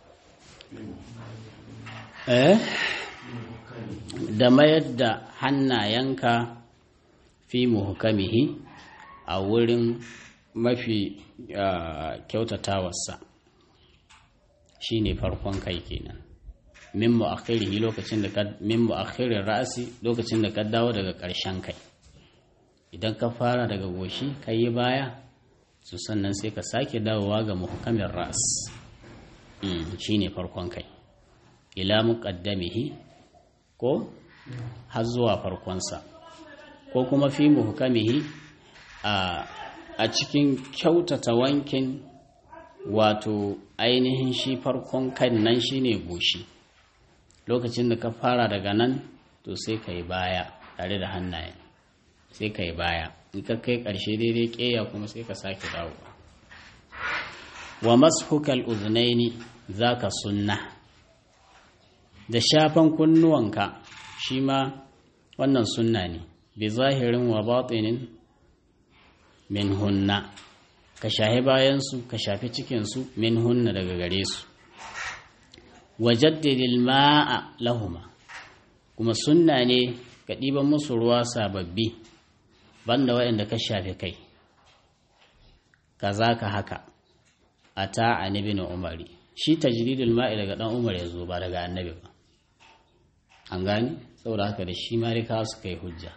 A: eh da mayar da hannayenka fi muhukamihi a wurin mafi kyautatawarsa shi ne farkon kai kenan min mu'akhirihi lokacin da ka min mu'akhirir ra'si lokacin da ka dawo daga ƙarshen kai idan ka fara daga goshi ka yi baya su sannan sai ka sake dawowa ga muhkamin ra'as shi ne farkon kai ila muqaddamihi ko har zuwa farkonsa ko kuma fi muhkamihi a cikin kyautata wankin wato ainihin shi farkon kan nan shine goshi lokacin da ka fara daga nan to sai ka yi baya tare da hannayen sai ka yi baya in ka kai ƙarshe daidai ƙeya kuma sai ka sake dawowa wa mashukal uzunaini za ka sunna da shafan kunnuwanka shi ma wannan sunna ne bi zahirin wa batinin min hunna ka shahi bayansu ka shafi cikinsu min hunna daga gare su wa jaddidil ma'a lahuma kuma sunna ne ka ɗiban musu ruwa sababbi banda waɗanda ka shafi kai kaza ka haka a ta annabi na umari shi tajridul ma'i daga ɗan umar ya zo ba daga annabi ba an gani saboda haka da shi marika suka yi hujja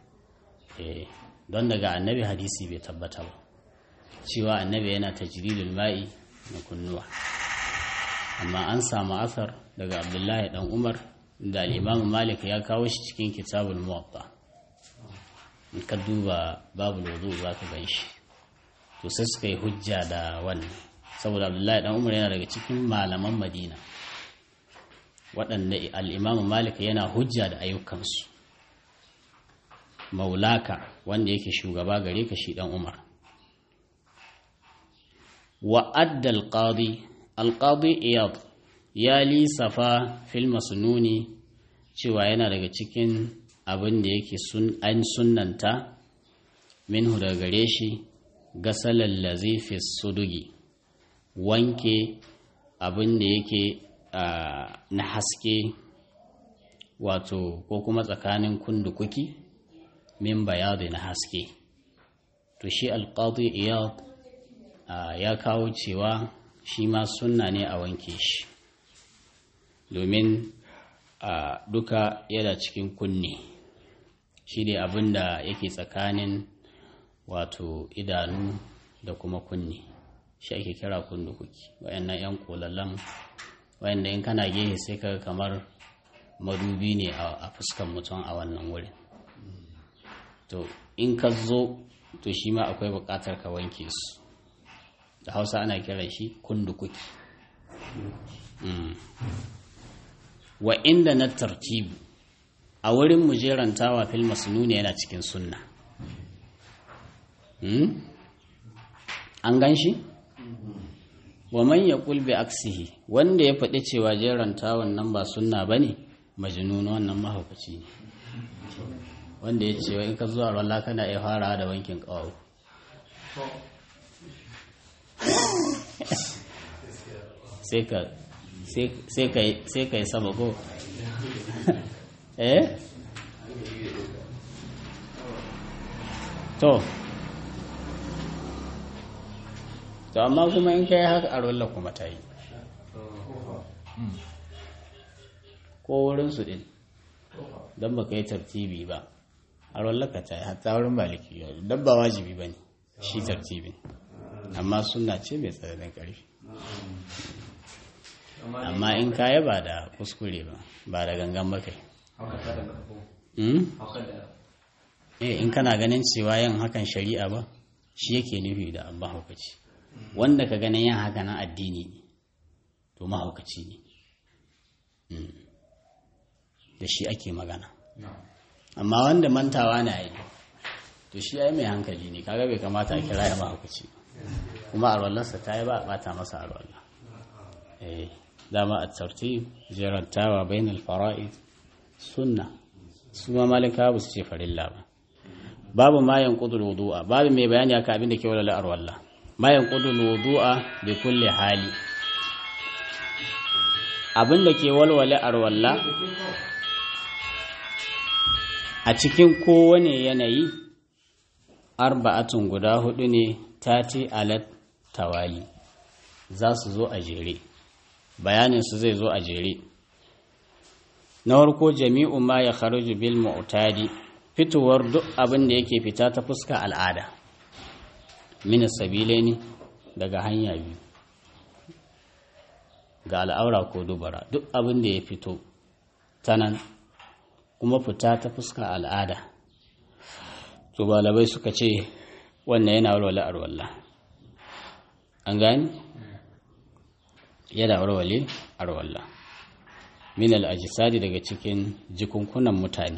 A: don daga annabi hadisi bai tabbata ba cewa annabi yana tajridul ma'i na kunnuwa amma an samu asar daga abdullahi dan umar da al'imamu malik ya kawo shi cikin kitabul muwatta in ka duba babu lodo za ka gan shi to sai suka yi hujja da wannan saboda abdullahi dan umar yana daga cikin malaman madina waɗanda al'imamu malik yana hujja da ayyukansu maulaka wanda yake shugaba gare ka shi dan umar wa'adda alƙadi alƙadi iyad ya lisafa fil masnuni cewa yana daga cikin abin da yake an sunanta minhu daga gare shi gasalar lazifi sudugi wanke abin da yake na haske wato ko kuma tsakanin kundukuki min bayadi na haske to shi alƙadi iyad ya kawo cewa shi ma sunna ne a wanke shi domin a duka yana cikin kunne shi ne abin da yake tsakanin wato idanu da kuma kunne shi ake kira kundukuki wayannan 'yan kolallan wayanda in kana gehe sai ka kamar madubi ne a fuskan mutum a wannan wurin to in ka zo to shi ma akwai bukatar ka wanke su da hausa ana kiran shi kundukuki wa inda na tartibu a wurin mujerantawa fil masnuni yana cikin sunna an gan shi wa man ya bi aksihi wanda ya faɗi cewa jerantawan nan ba sunna ba ne majnun wannan mahaukaci ne wanda ya ce in ka zuwa rwalla kana iya fara da wankin ƙawawu sai ka yi sama ko eh to to amma kuma in kai haka a rolla kuma ta yi ko wurinsu din don ba ka yi tartibi ba a rolla ka ta yi hatta wurin maliki don ba wajibi ba ne shi tartibin amma suna ce mai tsananin ƙarfi amma in kaya ba da kuskure ba ba da gangan ba kai eh in kana ganin cewa yin hakan shari'a ba shi yake nufi da abba haukaci wanda ka ganin yin haka na addini ne to mahaukaci ne da shi ake magana amma wanda mantawa na yi to shi ya yi mai hankali ne kaga bai kamata a kira ya mahaukaci kuma arwallarsa ta yi ba a bata masa arwallah eh dama a tartib jerantawa bainal fara'id sunna su ma malika ba su ce farilla ba babu ma yanqudul wudu'a babu mai bayani aka abin da ke wala arwallah ma yanqudul wudu'a bi kulli hali abin da ke walwale arwalla a cikin kowane yanayi arba'atun guda hudu ne tati alat tawali za su zo a jere bayaninsu zai zo a jere na farko jami'u ma ya kharuju bil mu'tadi fitowar duk abin da yake fita ta fuska al'ada min ne daga hanya biyu ga al'aura ko dubara duk abin da ya fito ta nan kuma fita ta fuska al'ada to balabai suka ce wannan yana walwale arwallah an gani yana walwale arwallah min al'ajisadi daga cikin jikunkunan mutane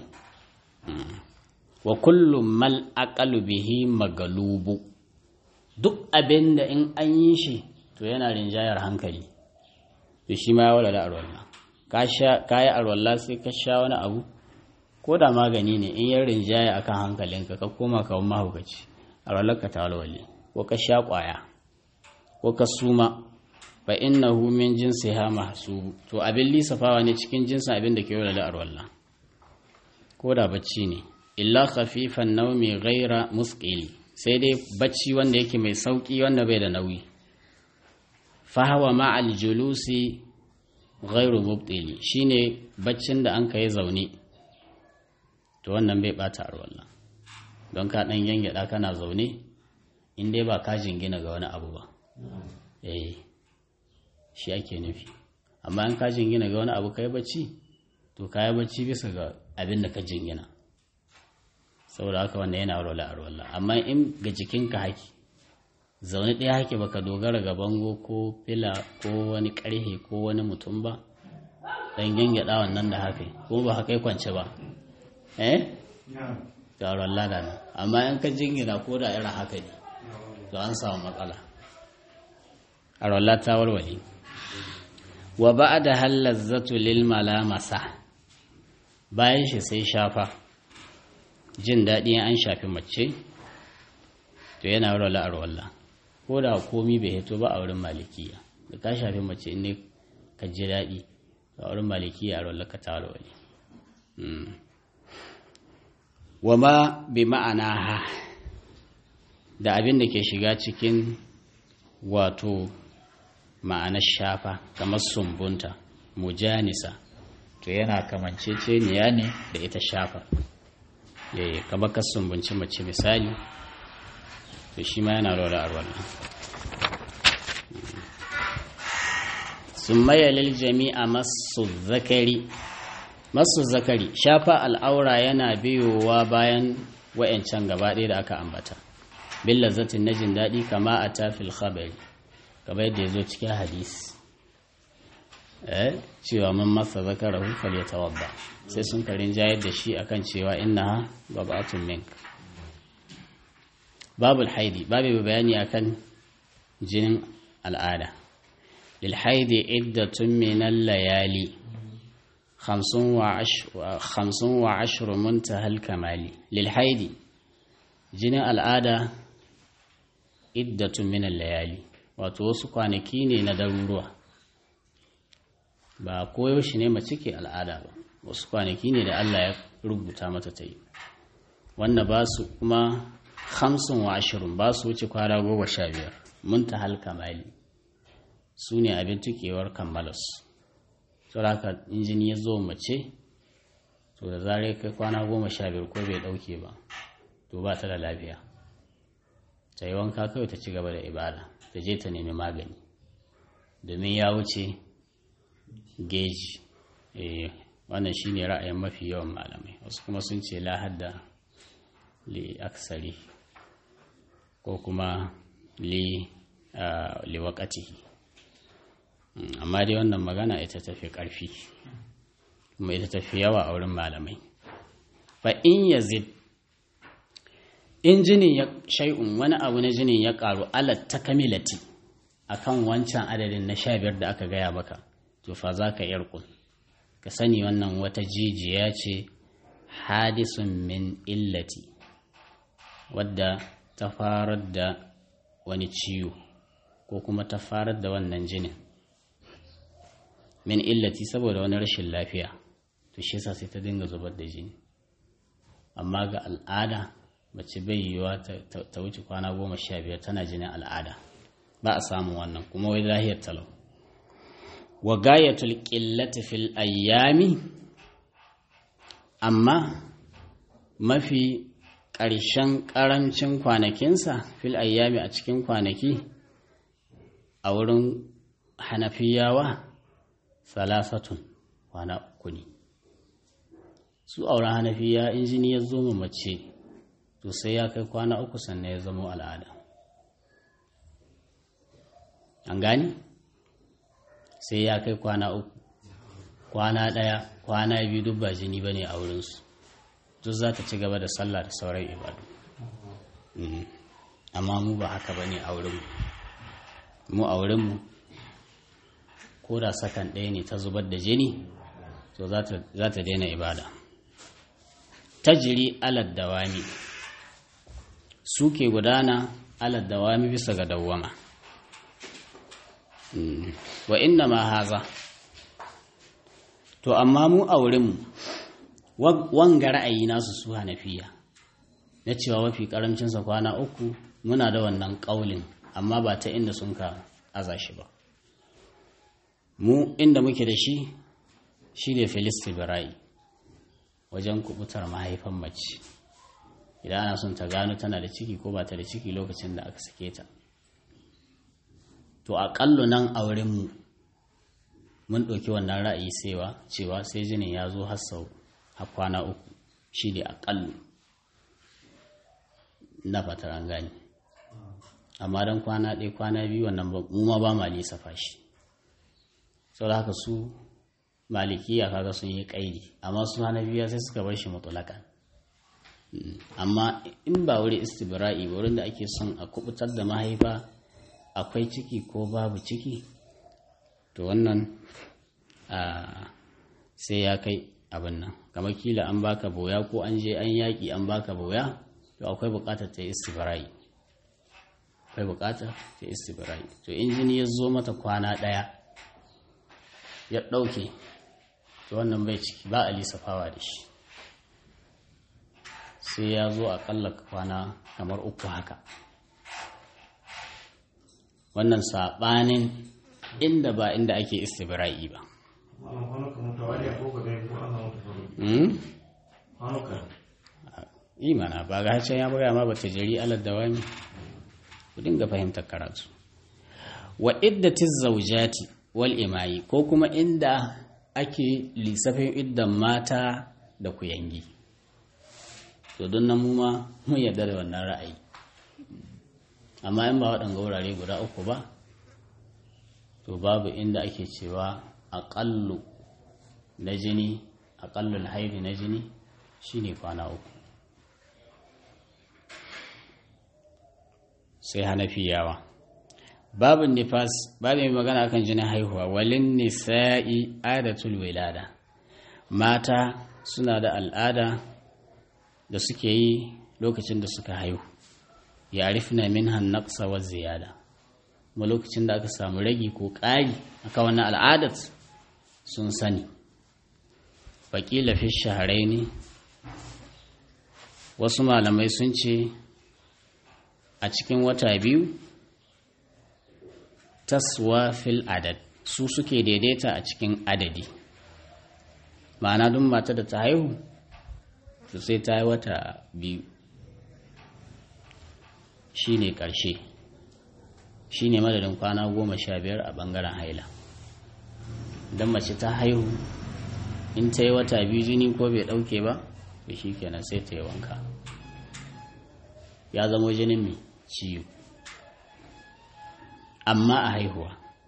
A: wa kullum mal aqalu bihi magalubu duk abin da in an yi shi to yana rinjayar hankali to shi ma ya walwale arwallah ka yi arwallah sai ka sha wani abu ko da magani ne in yin rinjaya akan hankalinka ka koma ka wani mahaukaci arwallah ka ta walwale ko ka sha kwaya ko ka suma fa innahu min jinsiha mahsubu to abin lisafawa ne cikin jinsin abin da ke walwale arwallah ko da bacci ne illa khafifan naumi ghaira musqili sai dai bacci wanda yake mai sauki wanda bai da nauyi fahawa ma'al julusi ghairu mubtili shine baccin da an kai zaune to wannan bai bata arwalla don ka dan yangyada kana zaune in dai ba ka jingina ga wani abu ba eh shi ake nufi amma in ka jingina ga wani abu kai bacci to kai bacci bisa ga abin da ka jingina saboda haka wannan yana arwalla arwalla amma in ga jikinka haki zaune ɗaya hake baka dogara ga bango ko fila ko wani ƙarhe ko wani mutum ba ɗan gyangyaɗa wannan da haka ko ba haka kwance ba eh taron lada ne amma in ka jingina ko da irin haka ne to an samu matsala a rolla ta warware wa ba da hallar zato lil malamasa bayan shi sai shafa jin daɗi an shafi mace to yana rola a rolla ko da komi bai hito ba a wurin malikiya da ka shafi mace ne ka ji daɗi a wurin malikiya a rollar ka taro wani wa ma bi ma'ana ha da abin da ke shiga cikin wato ma'anar shafa kamar sumbunta mujanisa to yana kamanceceniya ne da ita shafa yayi kamar ka sumbunci mace misali to shi ma yana rola a wannan sun mayalil jami'a masu zakari masu zakari shafa al'aura yana biyowa bayan wa'yancan gaba ɗaya da aka ambata bin lazzatin na jin daɗi kama a tafil khabari gaba yadda ya zo cikin hadis eh cewa man masa zakara hufal ya tawadda sai sun karin jayar da shi akan cewa inna babatun mink babul haidi babu bayani akan jinin al'ada lil haidi iddatun min layali khamsun wa ashru muntahal kamali lil haidi jinin al'ada iddatun min layali wato wasu kwanaki ne na daruruwa ba koyaushe ne mace ke al'ada ba wasu kwanaki ne da Allah ya rubuta mata ta yi wanda ba su kuma hamsin wa ashirin ba su wuce kwana goma sha biyar muntahal kamali su ne abin tukewar kammalas saboda injini ya zo mace to da zare kai kwana goma sha biyar ko bai dauke ba to ba ta da lafiya ta yi wanka kawai ta ci gaba da ibada ta je ta nemi magani domin ya wuce geji wannan shine ra'ayin mafi yawan malamai wasu kuma sun ce lahadda li aksari ko kuma li liwakatihi amma dai wannan magana ita tafi ƙarfi kuma ita tafi yawa a wurin malamai fa in yazid in jinin ya shay'un wani abu na jinin ya karu alat takamilati akan wancan adadin na sha biyar da aka gaya maka to fa za ka yarkun ka sani wannan wata jijiya ce hadisun min illati wadda ta farar da wani ciwo ko kuma ta farar da wannan jinin min illati saboda wani rashin lafiya to shi yasa sai ta dinga zubar da jini amma ga al'ada mace bai yiwuwa ta wuce kwana goma sha biyar tana jinin al'ada ba a samun wannan kuma wai lahiyar talau wa gayatul qillati fil ayyami amma mafi ƙarshen ƙarancin kwanakinsa fil ayyami a cikin kwanaki a wurin hanafiyawa salasatun kwana uku ne su auren hanafiya injini ya zo mace to sai ya kai kwana uku sannan ya zama al'ada an gani sai ya kai kwana uku kwana ɗaya kwana biyu duk ba jini ba ne a wurinsu duk za ta ci gaba da sallah da sauran ibadu amma mu ba haka ba ne a wurinmu mu a wurinmu ko da sakan ɗaya ne ta zubar da jini to za ta daina ibada ta jiri alad dawami suke gudana alad dawami bisa ga dawwama wa inna ma haza to amma mu a wurinmu wanga ra'ayi nasu su hanafiya na cewa mafi karamcinsa kwana uku muna da wannan ƙaulin amma ba ta inda sun ka aza shi ba mu inda muke da shi shi ne filistibirai wajen kubutar mahaifan mace idan ana son ta gano tana da ciki ko ba ta da ciki lokacin da aka sake ta to aƙallu nan a wurinmu mun ɗauki wannan ra'ayi sewa cewa sai jinin ya zo har sau har kwana uku shi ne aƙallu na fatar an gani amma don kwana ɗaya kwana biyu wannan mu ma ba ma lissafa shi sau da haka su malikiya kaga sun yi ƙaidi amma su hana biya sai suka bar shi mutulakan amma in ba wuri istibra'i wurin da ake son a kubutar da mahaifa akwai ciki ko babu ciki to wannan sai ya kai abin nan kamar kila an baka boya ko an je an yaƙi an baka boya to akwai buƙatar ta istibra'i akwai buƙatar ta istibra'i to injini ya zo mata kwana ɗaya ya ɗauke to wannan bai ciki ba a lissafawa da shi sai ya zo aƙalla kwana kamar uku haka wannan saɓanin inda ba inda ake istibra'i ba
B: wannan kwanuka mutawali ko ga dai ko ana mutu faru
A: hmm?
B: kwanuka
A: imana ba ga can ya buga ma ba ta jari alad dawami ku dinga fahimtar karatu wa iddatiz zawjati wal imayi ko kuma inda ake lissafin iddan mata da kuyangi to don nan mu ma mun yarda da wannan ra'ayi amma in ba waɗanga wurare guda uku ba to babu inda ake cewa aƙallu na jini aƙallul haifi na jini shine kwana uku sai hanafiyawa babin nifas babin magana kan jinin haihuwa walin nisa'i adatul wilada mata suna da al'ada da suke yi lokacin da suka haihu yarifna minhan naqsa wa ziyada kuma lokacin da aka samu ragi ko ƙari aka wannan al'adat sun sani faƙila fi shaharai ne wasu malamai sun ce a cikin wata biyu taswa fil adad su suke daidaita a cikin adadi ma'ana duk mata da ta haihu to sai ta yi wata biyu shi ne ƙarshe shi ne madadin kwana goma sha biyar a ɓangaren haila don mace ta haihu in ta yi wata biyu jini ko bai ɗauke ba da shi kenan sai ta yi wanka ya zamo jinin mai ciwo amma a haihuwa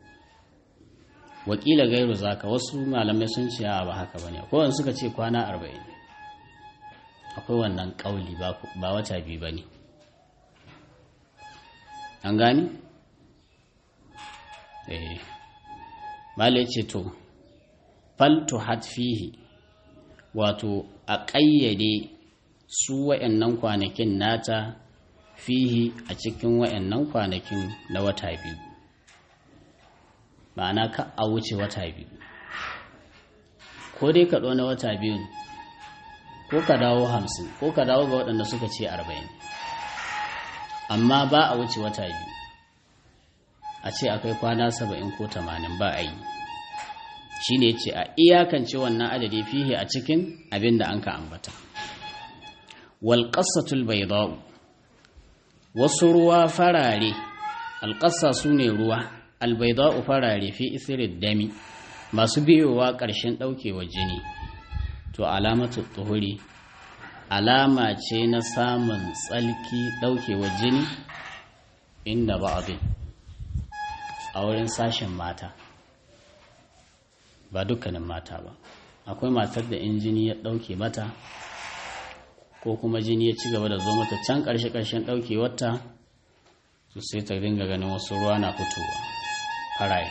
A: wakila gairu zaka wasu malamai sun ce ba haka bane kowane suka ce kwana arba'in akwai wannan kauli ba wata biyu bane an gani? eh malai ce to faltu hatfihi wato a ƙayyade su wa'annan kwanakin nata fihi a cikin wa'annan kwanakin na wata biyu ma'ana ka a wuce wata biyu ko dai ka na wata biyu ko ka dawo hamsin ko ka dawo ga waɗanda suka ce arba'in amma ba a wuce wata biyu a ce akwai kwana saba'in ko tamanin ba a yi shi ne ce a iyakance wannan adadi fihi a cikin abin da an ka ambata walƙasatul bai wasu ruwa farare alƙasa su ne ruwa albaida'u farare fi isirin dami masu biyowa ƙarshen ɗaukewa jini to alamatu tuhuri alama ce na samun tsalki ɗaukewa jini inda ba abin a wurin sashen mata ba dukkanin mata ba akwai matar da in jini ya ɗauke mata ko kuma jini ya ci gaba da zo mata can ƙarshe-ƙarshen ɗaukewarta to sai ta dinga ganin wasu ruwa na fitowa faraye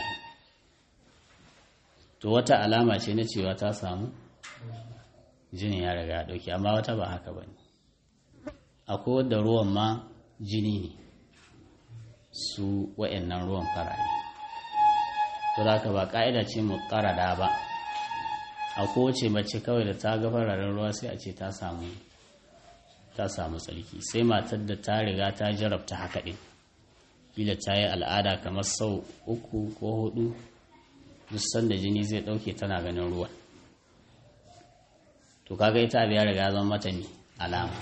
A: to wata alama ce na cewa ta samu jinin ya riga ya ɗauke amma wata ba haka ba ne akwai wadda ruwan ma jini ne su wa'annan ruwan faraye to da ka ba ƙa'ida ce mu ƙarada ba a kowace mace kawai da ta ga fararen ruwa sai a ce ta samu ta samu tsarki sai matar da ta riga ta jarabta haka ɗin kila ta yi al'ada kamar sau uku ko hudu duk sanda jini zai ɗauke tana ganin ruwan to kaga ita abu ya riga zama mata ne alama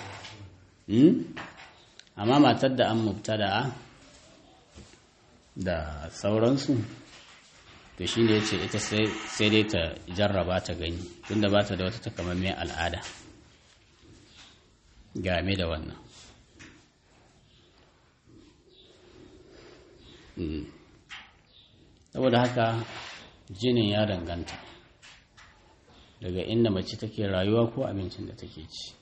A: amma matar da an mubtada da sauransu to shi ne ce ita sai dai ta jarraba ta gani tunda ba ta da wata takamammiyar al'ada game da wannan saboda haka jinin ya danganta daga inda mace take rayuwa ko abincin da take ci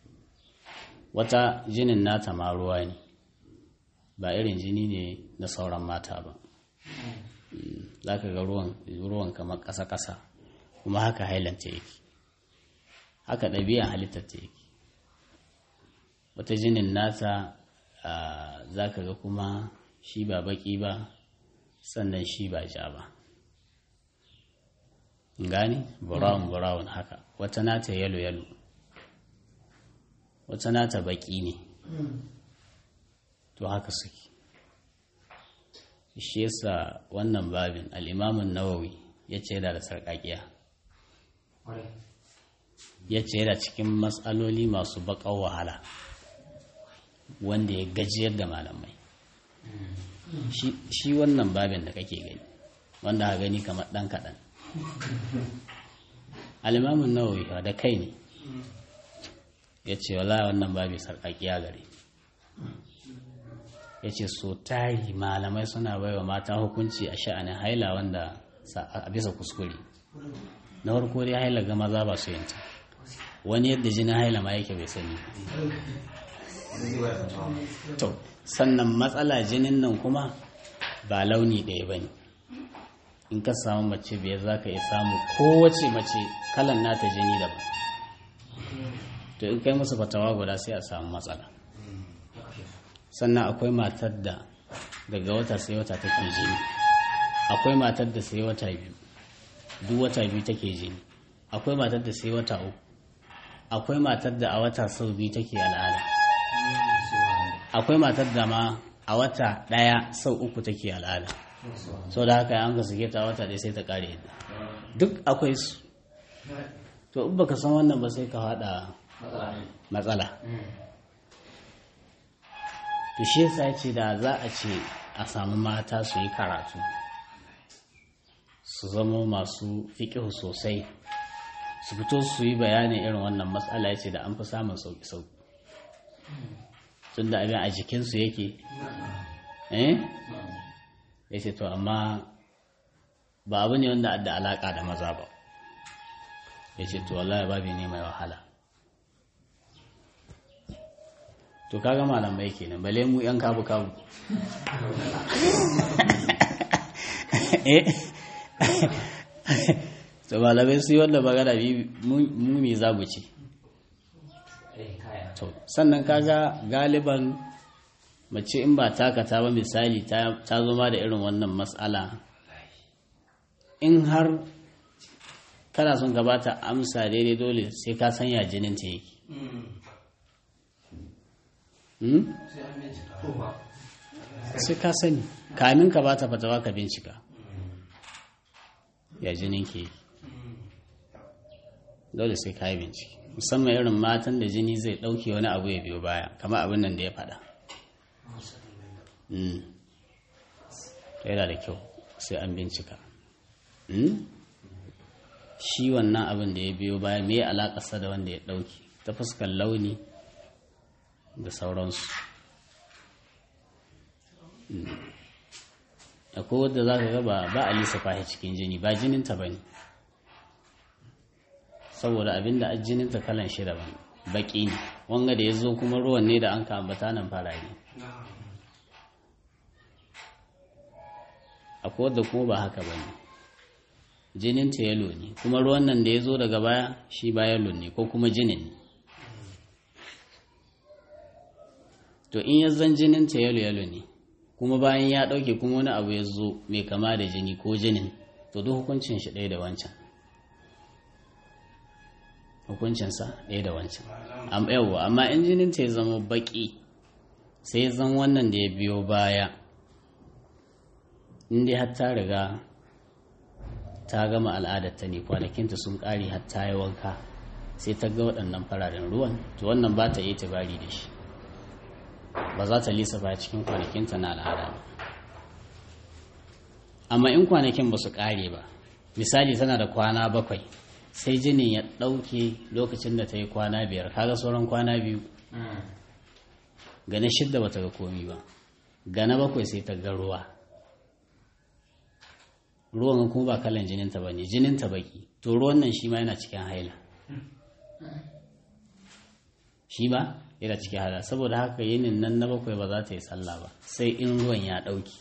A: wata jinin nata ma ruwa ne ba irin jini ne na sauran mata ba za ka ga ruwan kamar ƙasa-ƙasa kuma haka hailanta yake haka ɗabi'an halittar ta yake wata jinin nata za ka ga kuma shi ba baki ba sannan shi ba ja ba gani brown brown haka wata nata yalo yalo wata nata baki ne to haka suke shi yasa wannan babin al'imamun nawawi ya ce da sarƙaƙiya ya ce yana cikin matsaloli masu baƙar wahala wanda ya gajiyar da malamai shi wannan babin da kake gani wanda ha gani kamar ɗan kaɗan alimamin nawawi da kai ne ya ce wala wannan babi sarƙaƙiya gare ya ce so tari malamai suna baiwa mata hukunci a sha'anin haila wanda a bisa kuskure na farko dai haila ga maza ba su yanta wani yadda jinin haila ma yake bai sani to sannan matsala jinin nan kuma ba launi ɗaya ba ne in ka samu mace biyar za ka iya samu kowace mace kalan nata jini daban to in kai musu fatawa guda sai a samu matsala sannan akwai matar da daga wata sai wata take jini akwai matar da sai wata biyu duk wata biyu take jini akwai matar da sai wata uku akwai matar da a wata sau biyu take al'ada akwai matar da ma a wata ɗaya sau uku take al'ada sau da haka an ka suke ta wata ɗaya sai ta ƙare yadda duk akwai su to in baka san wannan ba sai ka haɗa matsala to shi yasa ce da za a ce a samu mata su yi karatu su zama masu fiƙihu sosai su fito su yi bayanin irin wannan matsala ya ce da an fi samun sauƙi-sauƙi tun da abin a jikinsu yake eh ya ce to amma ba abu ne wanda da alaƙa da maza ba ya ce to wallahi babi ne mai wahala to kaga malamai kenan bale mu yan kabu kabu to malamai su yi wanda magana mu me za mu ci to sannan kaga galiban mace in ba takata ba misali ta zo ma da irin wannan matsala in har kana son gabata amsa daidai dole sai ka sanya jinin ta yake sai ka sani kamin ka bata fatawa ka bincika ya jinin ke dole sai ka yi bincike musamman irin matan da jini zai ɗauke wani abu ya biyo baya kama abin nan da ya faɗa yana da kyau sai an bincika shi wannan abin da ya biyo baya me alaƙasa da wanda ya ɗauke ta fuskar launi da sauransu akwai wadda za ka gaba ba a lissafa cikin jini ba jininta ba ne saboda abinda a jininta kalan shi daban baƙi ne wanga da ya zo kuma ruwan ne da an ka ambata nan farare akwai wadda kuma ba haka ba ne jininta yalo ne kuma ruwan nan da ya zo daga baya shi ba yalo ne ko kuma jinin ne to in ya zan jininta yalo yalo ne kuma bayan ya ɗauke kuma wani abu ya zo mai kama da jini ko jinin to duk hukuncin shi ɗaya da wancan hukuncinsa ɗaya da wancan yawwa amma in jininta ya zama baƙi sai zan wannan da ya biyo baya inda har ta riga ta gama al'adarta ne kwanakinta sun ƙare har ta yi wanka sai ta ga waɗannan fararen ruwan to wannan ba ta yi tabari da shi ba za ta lissafa cikin kwanakinta na al'ada ba amma in kwanakin ba su ƙare ba misali tana da kwana bakwai sai jinin ya ɗauke lokacin da ta yi kwana biyar kaga sauran kwana biyu gane shidda ba ta ga komi ba gane bakwai sai ta ga ruwa ruwan kuma ba kalan jininta ba ne jininta baki to ruwan nan shi ma yana cikin haila shi ba yana cikin haila saboda haka yinin nan na bakwai ba za ta yi sallah ba sai in ruwan ya ɗauki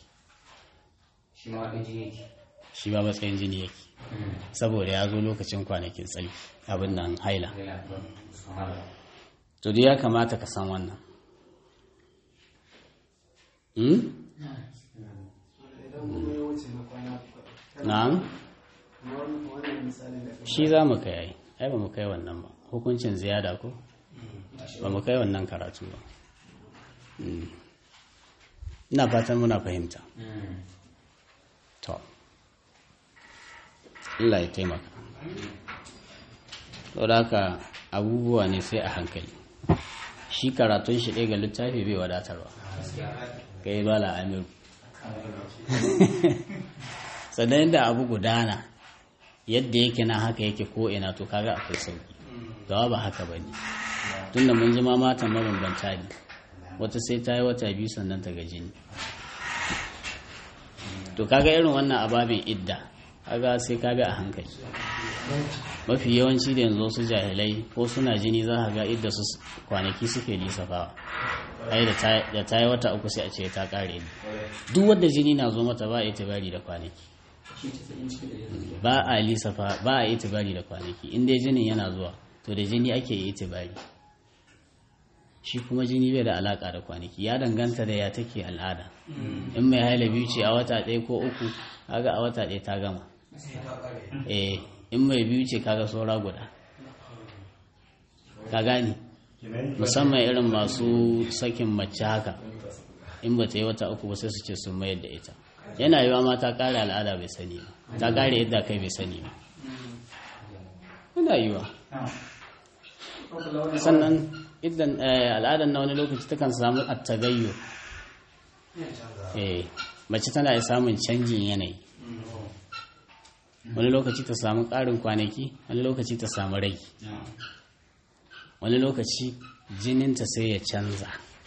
A: shi ma matsayin jini yake saboda ya zo lokacin kwanakin tsali abin nan haila to dai ya kamata ka san wannan na'am shi za mu kai ai ai ba mu kai wannan ba hukuncin ziyada ko ba mu kai wannan karatu ba ina fatan muna fahimta Allah ya taimaka saboda haka abubuwa ne sai a hankali shi karatun shi ɗaya ga littafi bai wadatarwa kai bala amiru sannan yadda abu gudana yadda yake na haka yake ko ina to kaga akwai sauki gawa ba haka ba ne tunda mun ji ma matan mabambanta ne wata sai ta yi wata biyu sannan ta gaji ne to kaga irin wannan ababin idda kaga sai ka bi a hankali mafi yawanci da yanzu su jahilai ko suna jini za ka ga idda su kwanaki suke lissafawa ai da ta yi wata uku sai a ce ta kare ne duk wadda jini na zo mata ba a itibari da kwanaki ba a lissafa ba a itibari da kwanaki in dai jinin yana zuwa to da jini ake yi itibari shi kuma jini bai da alaka da kwanaki ya danganta da ya take al'ada in mai haila biyu ce a wata ɗaya ko uku kaga a wata ɗaya ta gama eh in mai biyu ce kaga saura guda ka gani musamman irin masu sakin mace haka in ba ta yi wata uku ba sai su ce sun mayar da ita yana yiwa ma ta kare al'ada bai sani ba ta kare yadda kai bai sani ba yana yiwa sannan idan al'adar na wani lokaci takan samu attagayyo eh mace tana da samun canjin yanayi wani lokaci ta samu ƙarin kwanaki wani lokaci ta samu rai wani lokaci jininta sai ya canza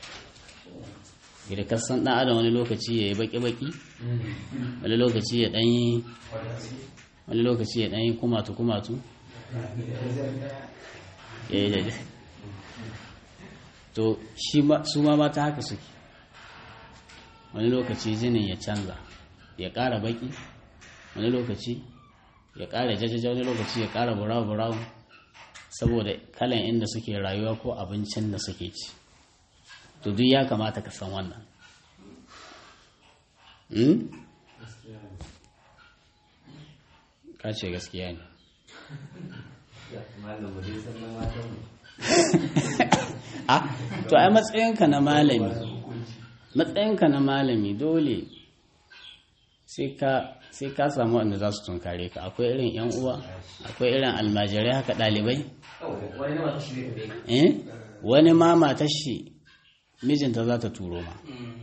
A: gida kasan ɗan adam wani lokaci ya yi baki-baki wani lokaci ya ɗanyi wani lokaci ya ɗanyi kumatu-kumatu ya yi daidai to su ma mata haka suke wani lokaci jinin ya canza ya ƙara baki wani lokaci ya ƙara jajaja wani lokaci ya ƙara burawa-burawa saboda kalan inda suke rayuwa ko abincin da suke ci to duk ya kamata ka san wannan ka ce gaskiya ne a to ai matsayinka na malami matsayinka na malami dole sai ka samu wanda za su tunkare ka akwai irin yan uwa akwai irin almajirai haka ɗalibai wani ma matar shi mijinta za ta turo ma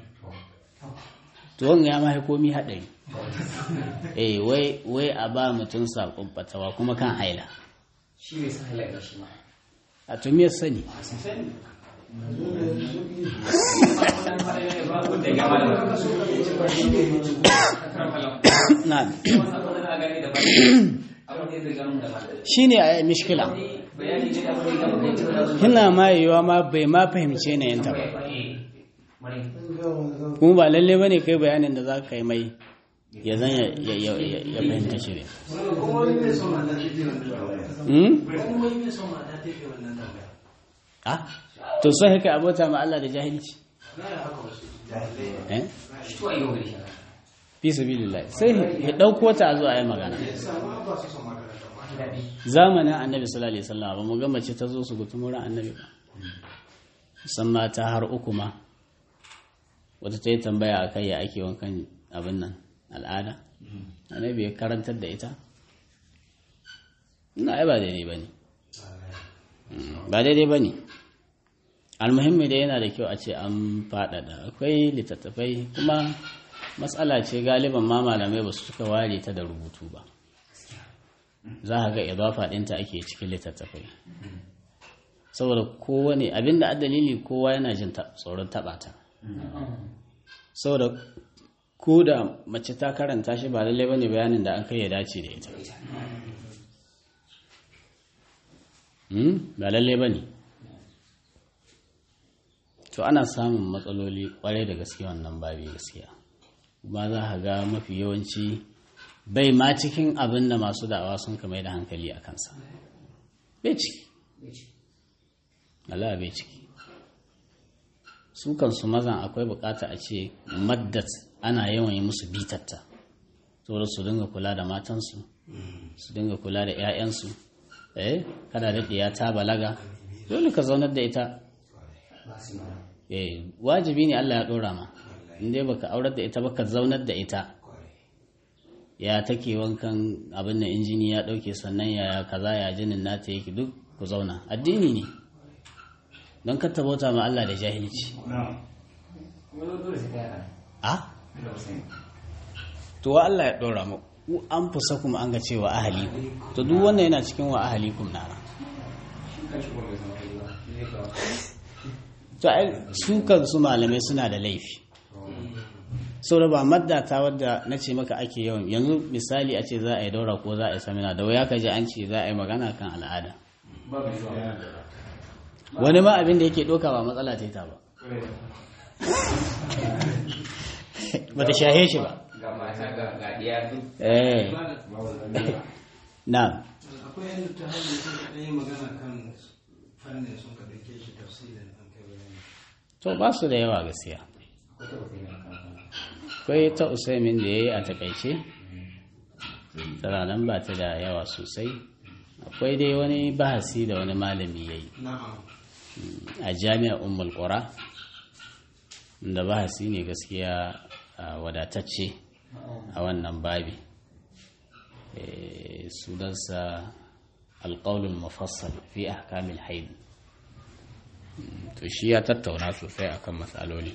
A: tuwon ya mahi komi haɗari eh wai a ba mutum saƙon fatawa kuma kan haila
C: shi ne sa haila shi ma
A: a tumiyar sani shi ne a mishkila hina ma yiwuwa ma bai ma fahimce na yanta ba kuma ba lalle ba ne kai bayanin da za ka yi mai ya zan ya fahimta shi ne to sai haka abota ma Allah da jahilci fi sabilillah sai ya dauko ta a zuwa yi magana zamanin annabi sallallahu alaihi wasallam ba mu ga mace ta zo su gutumura annabi ba musamman ta har uku ma wata ta yi tambaya a kai ya ake wankan abin nan al'ada annabi ya karantar da ita ina ai ba daidai ba ne ba daidai ba ne almuhimmi da yana da kyau a ce an faɗaɗa akwai littattafai kuma matsala ce galiban ma malamai ba su suka ware ta da rubutu ba za a ga idafa ɗinta ake cikin littattafai saboda kowane abinda a dalili kowa yana jin tsoron taɓa ta saboda ko da mace ta karanta shi ba lallai bane bayanin da an kai ya dace da ita ba lallai bane to ana samun matsaloli kwarai da gaske wannan babi gaskiya ba za ka ga mafi yawanci bai ma cikin abin da masu da'awa sun kama da hankali a kansa bai ciki Allah bai ciki su kansu mazan akwai bukata a ce maddat ana yawan yi musu bitatta saboda su dinga kula da matansu su dinga kula da 'ya'yansu eh kada da ɗiya ta balaga dole ka zaunar da ita eh wajibi ne Allah ya ɗora ma inda baka aurar da ita baka zaunar da ita ya take wankan abin da injini ya ɗauke sannan ya kaza ya jinin nata yake duk ku zauna addini ne don ka bauta ma Allah da jahilci
C: wani dole sai kai haka
A: a
C: da Hussein
A: to wa Allah ya ɗora mu ku an fusa kuma an ga cewa ahali to duk wannan yana cikin wa ahalikum na
C: shi kan shi kuma bai zama kai ba shi zai kawo
A: to ai su kansu malamai suna da laifi saboda ba madda ta wadda na ce maka ake yawan yanzu misali a ce za a yi daura ko za a yi samina da wuya ka ji an ce za a yi magana kan al'ada
C: ba bai zuwa
A: wani ma abin da yake ɗauka ba matsala ta ta ba ba ta shahe shi ba
C: ga mata ga ga diya duk
A: eh na
B: akwai yadda ta hanyar sun ka ɗaya magana kan fannin sun ka ɗauke shi tafsirin an kai bayani
A: to ba su da yawa gaskiya
C: akwai ta Hussein
A: akwai ta usaimin
C: a kan
A: da ya yi a takaice tana nan ba ta da yawa sosai akwai dai wani bahasi da wani malami ya yi
B: na'am
A: a jami'ar ummul qura da bahasi ne gaskiya a wadatacce a wannan babi Eh, sunansa alƙaulul mufassal fi ahkamil haid Mm, to shi ya tattauna sosai akan matsaloli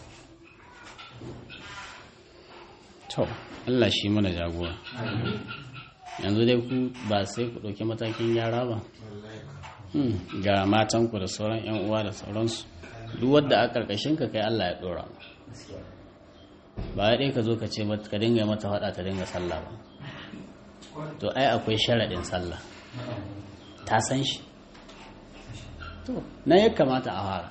A: to Allah shi mana jagora yanzu dai ku ba sai ku ɗauki matakin gyara ba Hmm, ga matanku da sauran 'yan uwa da sauransu duk wadda a ƙarƙashin ka kai Allah ya ɗora ba ya ɗaya ka zo ka ce mata- ka dinga mata faɗa ta dinga sallah ba to ai akwai sharaɗin sallah ta san shi to na ya kamata a fara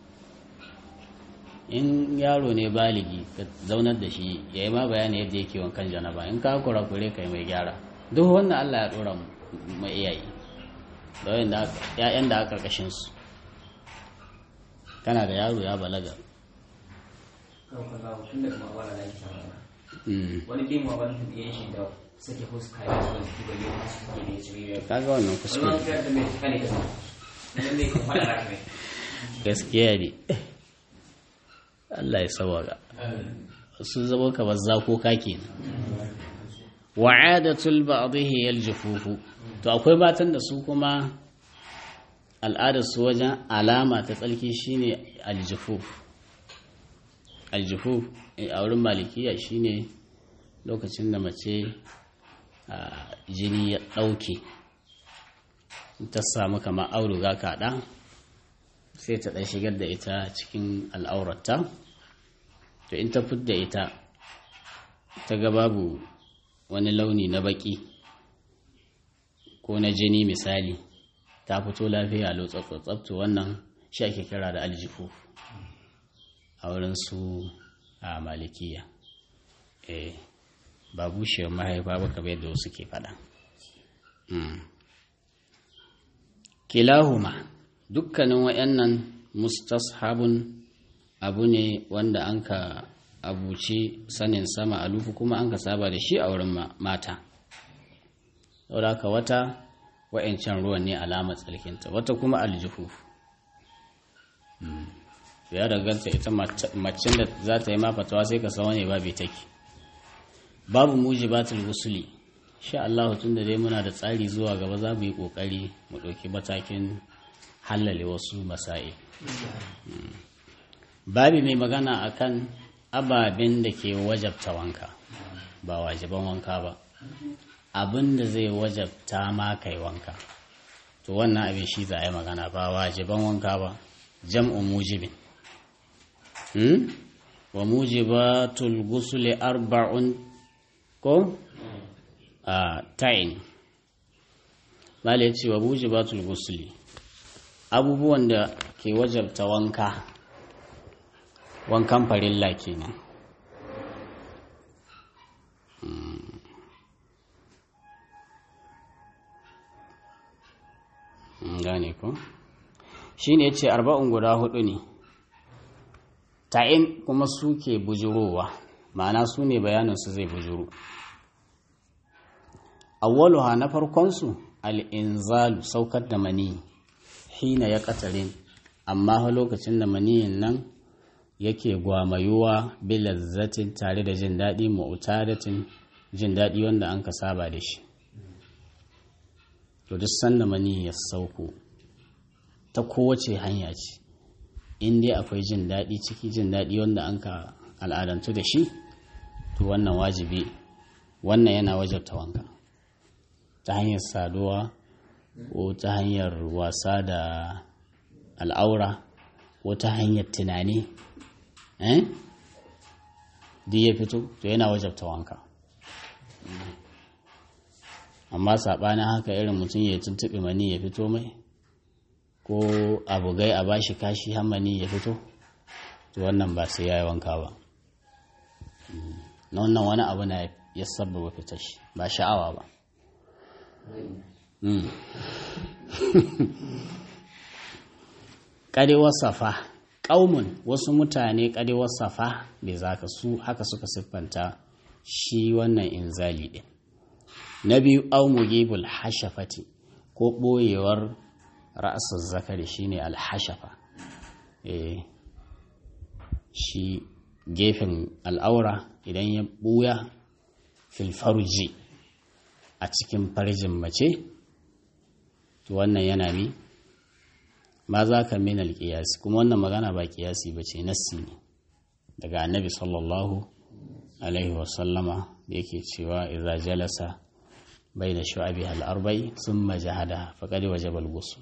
A: in yaro ne baligi ka zaunar da shi ya yi ma bayani yadda yake wankan janaba in ka kurakure ka yi mai gyara duk wannan Allah ya ɗora mu- mai iyaye da wayan da aka- ‘ya'yan da aka ƙarƙashin su kana da yaro ya balaga
C: kan kaza tun da kuma wala da yake samu
A: Mm.
C: wani bin wa wani tuɗe shi da sake fuska ya ci wani kiba yau su ke ne ci biyu
A: kaga wannan
C: wani
A: kuskure
C: wani kiyar da mai kane da su idan mai kan fada raka mai
A: gaskiya ne Allah ya sawaga sun zama kamar zakoka kenan wa'adatul ba'dihi yaljufufu to akwai matan da su kuma al'adar su wajen alama ta tsalki shine aljufuf aljufuf a wurin malikiya shine lokacin da mace a, jini ya ɗauke ta samu kamar auduga kaɗa sai ta ɗan shigar da ita cikin al'aurata to in ta fidda ita ta ga babu wani launi na baki ko na jini misali ta fito lafiya lotsatsatsab to wannan shi ake kira da aljifu a wurin su a malikiya eh ba bushewar mahaifa ba kamar yadda wasu ke faɗa Mm. kilahuma dukkanin wayannan mustashabun abu ne wanda an ka abuci sanin sama a lufu kuma an ka saba da shi a wurin ma- mata saboda haka wata wa'yancan ruwan ne alamar tsarkinta wata kuma aljihu ya danganta ita mace- macen da za ta yi ma fatawa sai ka sawa ne babu take babu mujibatul gusuli sha Allah tun da dai muna da tsari zuwa gaba za mu yi kokari mu ɗauki matakin hallale wasu masa'i babi mai magana akan ababen da ke wajabta wanka ba wajiban wanka ba abin da zai wajabta ma kai wanka to wannan abin shi za a yi magana ba wajiban wanka ba jam'u mujibin hmm? wa mujibatul gusuli arba'un ko a ta'in mala ya ce wa mujibatul gusuli abubuwan da ke wajabta wanka wankan farilla kenan Mm, gane ko shi ne ce arba'un guda hudu ne ta'in kuma suke bujurowa ma'ana su ne bayaninsu zai bujuro awwaluha na farkonsu al'inzalu saukar da mani hina ya katarin amma fa lokacin da maniyin nan yake gwamayuwa bilazzatin tare da jin daɗi ma'utadatin jin daɗi wanda an ka saba da shi to duk sanda mani ya sauko ta kowace hanya ce in dai akwai jin daɗi ciki jin daɗi wanda an ka al'adantu da shi to wannan wajibi wannan yana wajabta wanka ta hanyar saduwa ko ta hanyar wasa da al'aura ko ta hanyar tunani eh duk ya fito to yana wajabta wanka amma saɓanin haka irin mutum ya tuntuɓe mani ya fito mai ko abugai a bashi kashi hammani ya fito to wannan ba sai ya yi wanka ba na wannan wani abu na ya sababa fitar shi ba sha'awa ba ƙarewar safa ƙaumun wasu mutane ƙarewar safa bai za ka su haka suka siffanta shi wannan inzali ɗin na biyu au mugibul hashafati ko ɓoyewar ra'asar zakari shine alhashafa eh shi gefen al'aura idan ya ɓuya filfarji a cikin farjin mace to wannan yana mi ma za ka min alƙiyasi kuma wannan magana ba ƙiyasi ba ce nassi ne daga annabi sallallahu alaihi wasallama da yake cewa idza jalasa bai da shu'abi al'arbai sun majahada faƙari waje balgusu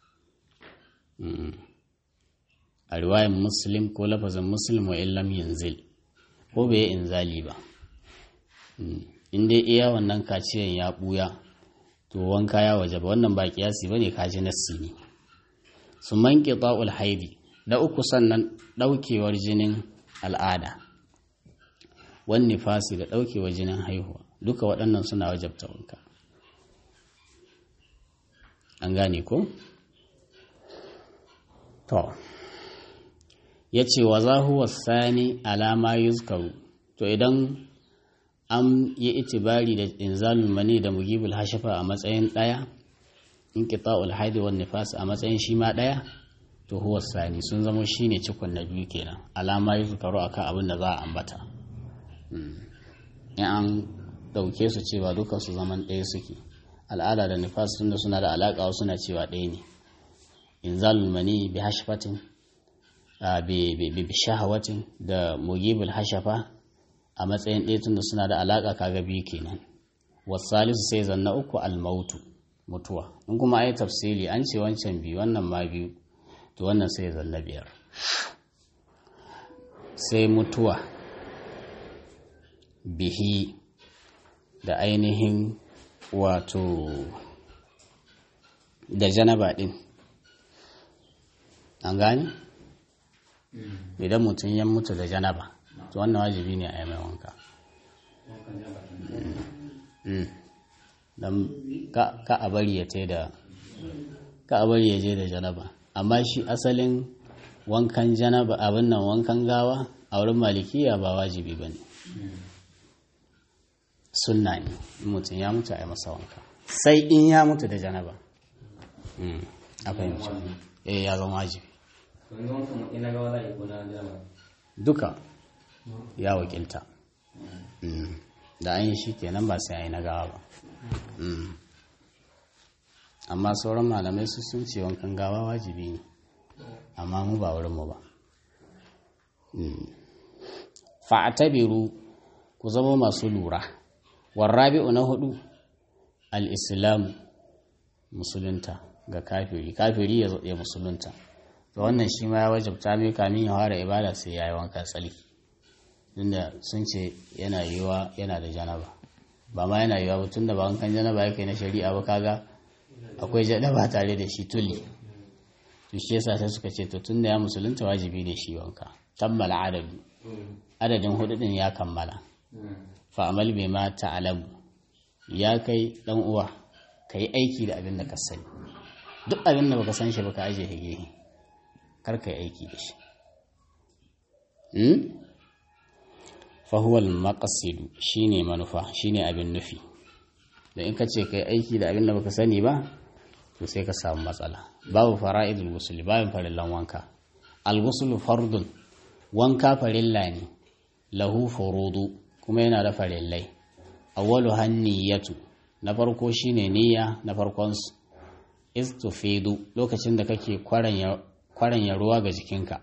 A: a riwayan muslim ko lafazin muslim wa illam yanzil ko bai inzali ba in dai iya wannan kaciyan ya buya to wanka ya waje ba wannan ba kiyasi bane kaji nassi ne su manke ta'ul haidi da uku sannan daukewar jinin al'ada wan nifasi da daukewar jinin haihuwa duka waɗannan suna wajabta wanka an gane ko to ya ce wa za huwa sani alama yuzkaru to idan an yi itibari da inzalul mani da mugibul hashafa a matsayin ɗaya in qita'ul haidi wan nifas a matsayin shi ma ɗaya to huwa sani sun zama shine cikon na biyu kenan alama yuzkaru akan abin da za a ambata in an dauke su cewa duka su zaman ɗaya suke al'ada da nifas tunda suna da alaƙa suna cewa ɗaya ne inzalul mani bi hashafatin bi shahawatin da mugibul hashafa a matsayin ɗaya tunda suna da alaƙa kaga biyu kenan wasalisu sai zanna uku almautu mutuwa in kuma ai tafsili an ce wancan biyu wannan ma biyu to wannan sai zanna biyar sai mutuwa bihi da ainihin wato da janaba ɗin an gane? idan mutum ya mutu da janaba to wannan wajibi ne a yi mai wanka don ka a bari ya da ka a bari ya je da janaba amma shi asalin wankan janaba abin nan wankan gawa a wurin malikiya ba wajibi ba ne sunna ne mutum ya mutu a yi masa wanka sai in ya mutu da janaba a fahimci eh ya zama wajibi duka ya wakilta da an yi shi kenan ba sai a yi na gawa ba amma sauran malamai su sun ce wankan gawa wajibi ne amma mu ba wurinmu ba fa'atabiru ku zama masu lura warrabi'u na hudu al-islam musulunta ga kafiri kafiri ya musulunta to wannan shi ma ya wajabta mai kamin ya fara ibada sai ya yi wanka tsali tunda sun ce yana yiwa yana da janaba ba ma yana yiwa tun da ba wankan janaba ya kai na shari'a ba kaga akwai janaba tare da shi tuli to shi yasa sai suka ce to tun da ya musulunta wajibi ne shi wanka tammala adadu adadin hudu din ya kammala fa amal bai ma ta'alamu ya kai dan uwa ka yi aiki da abin da ka sani duk abin da baka san shi baka aje hige kar ka yi aiki da shi fahuwal maƙasidu shi ne manufa shi ne abin nufi da in ka ce ka yi aiki da abin da baka sani ba to sai ka samu matsala babu fara'idul gusuli babin farillan wanka al-gusulu fardun wanka farilla ne lahu furudu kuma yana da farillai awwalu hanniyatu na farko shine niyya na farkon su istufidu lokacin da kake kwaranya ruwa ga jikinka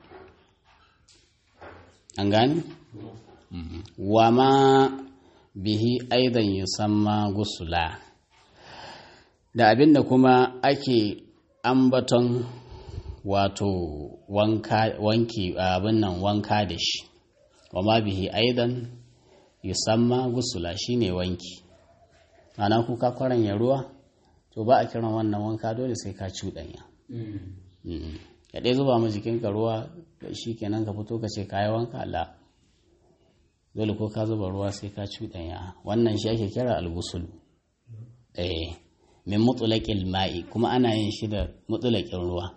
A: an gani wa ma bihi aidan yusamma gusula da abinda kuma ake ambaton wato wanki abin nan wanka da shi wa ma bihi aidan yusamma gusula shine wanki ana kuka kwaranya ruwa to ba a kiran wannan wanka dole sai ka cuɗanya ya ɗaya zuba ma jikinka ruwa shi kenan ka fito ka ce ka yi wanka la dole ko ka zuba ruwa sai ka cuɗanya wannan shi ake kira algusul eh min mutulaƙil ma'i kuma ana yin shi da mutulaƙin ruwa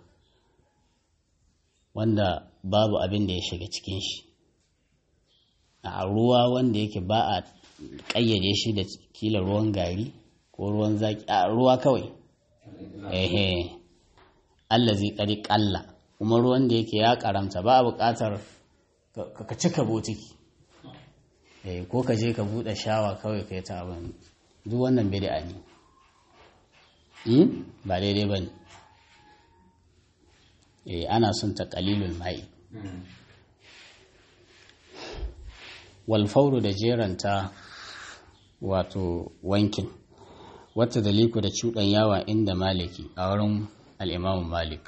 A: wanda babu abin da ya shiga cikin shi a ruwa wanda yake ba a ƙayyade shi da kila ruwan gari ko ruwan zaki a ruwa kawai ehe allazi kari kalla kuma ruwan da yake ya karamta ba a buƙatar ka cika botiki eh ko ka je ka buɗe shawa kawai ka yi ta abin duk wannan bid'a ne ba daidai ba ne eh ana son ta qalilul mai wal fawru da jeranta wato wankin wata daliku da cuɗan yawa inda maliki a wurin al'imamun malik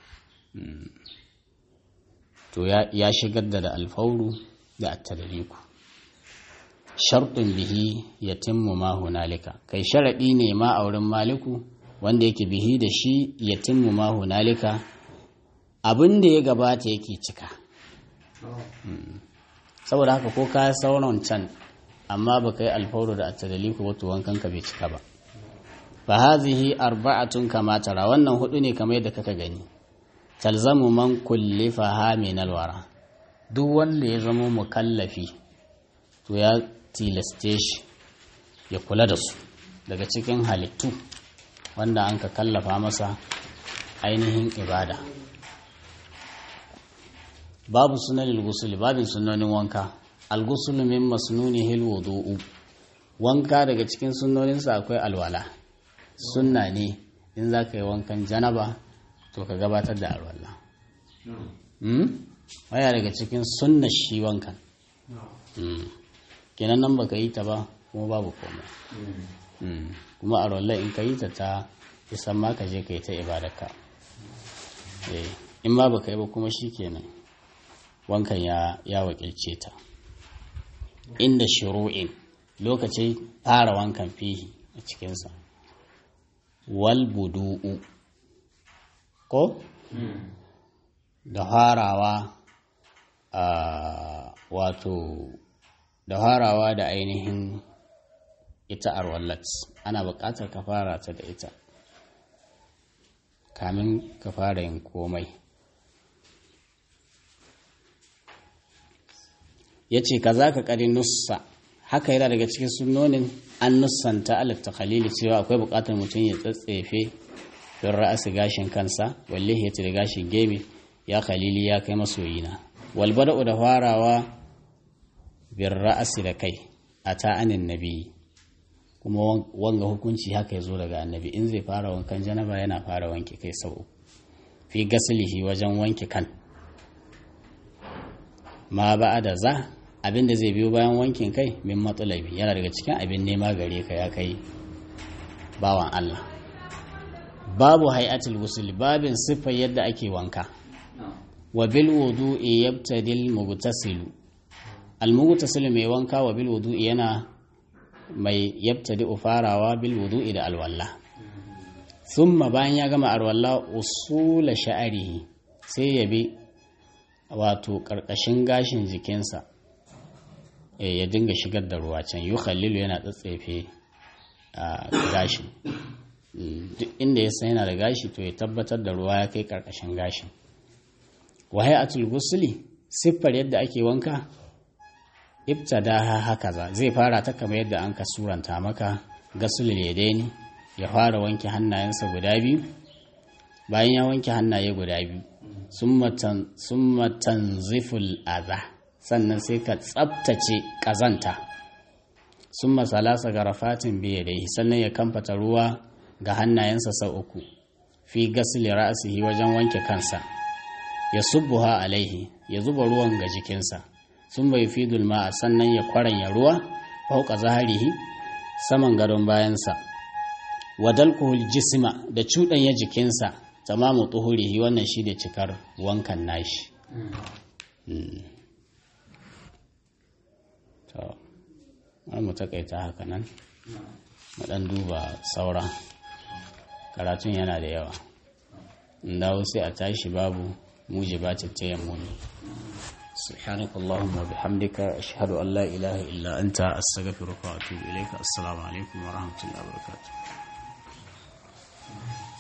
A: to ya shigar da da alfauru da attadaliku sharɗin bihi ya timmu ma hunalika kai sharaɗi ne ma a wurin maliku wanda yake bihi da shi ya timmu ma hunalika abin da ya gabata yake cika saboda haka ko ka sauran can amma ba ka yi alfauru da attadaliku wato wankan ka bai cika ba fa hazihi arba'atun kama tara wannan hudu ne kamar yadda kaka gani talzamu man kullifa min alwara duk wanda ya zama mukallafi to ya tilaste shi ya kula da su daga cikin halittu wanda an ka kallafa masa ainihin ibada babu sunan al babin sunanin wanka al-ghusl min masnunihi al-wudu'u wanka daga cikin sunnoninsa akwai alwala sunna ne in za ka yi wankan janaba to ka gabatar da alwala waya daga cikin sunna shi wankan kenan nan baka yi ta ba kuma babu komai kuma alwala in ka yi ta ta isan ma ka je ka yi ta ibadarka in ma baka yi ba kuma shi kenan wankan ya wakilce ta inda shiru'in lokacin fara wankan fihi a cikinsa wal budu'u ko da harawa a wato da harawa da ainihin ita arwallat ana buƙatar ka fara ta da ita kamin ka fara yin komai ya ce ka za ka ƙari nussa haka yana daga cikin sunonin an nussanta alif ta khalili cewa akwai buƙatar mutum ya tsatsefe don ra'asi gashin kansa walle ya da gashin gebe ya khalili ya kai masoyina walbada'u da farawa bin ra'asi da kai a ta'anin nabi kuma wanga hukunci haka ya zo daga annabi in zai fara wankan janaba yana fara wanke kai sau fi gasilihi wajen wanke kan ma ba da za abin da zai biyo bayan wankin kai min matsalabi yana daga cikin abin nema gare ka ya kai bawan Allah babu hay'atul wusul babin siffar yadda ake wanka wa bil wudu'i yabtadil mughtasilu al mughtasilu mai wanka wa bil wudu'i yana mai yabtadi farawa bil wudu'i da alwalla thumma bayan ya gama alwalla usula sha'arihi sai ya bi wato karkashin gashin jikinsa ya dinga shigar da ruwa can yi khalilu yana tsatsefe a gashin duk inda ya san yana da gashi to ya tabbatar da ruwa ya kai karkashin gashin wahai atul gusuli siffar yadda ake wanka ibtada haka za zai fara ta kamar yadda an ka suranta maka gasul yadaini ya fara wanke hannayensa guda biyu bayan ya wanke hannaye guda biyu summa tanziful adha sannan sai ka tsabtace ƙazanta sun masalasa garafatin biye da sannan ya kamfata ruwa ga hannayensa sau uku fi gasili ra'asihi wajen wanke kansa ya subbuha alaihi ya zuba ruwan ga jikinsa sun bai fi dulma sannan ya kwaranya ruwa fauka zaharihi saman gadon bayansa wadalkuhul jisma da cuɗanya jikinsa tamamu tuhurihi wannan shi da cikar wankan nashi to mu takaita haka nan mu ɗan duba sauran karatun yana da yawa dawo sai a tashi babu mujibatit tayammumi سبحانك اللهم وبحمدك أشهد أن لا إله إلا أنت أستغفرك وأتوب إليك السلام عليكم ورحمة الله وبركاته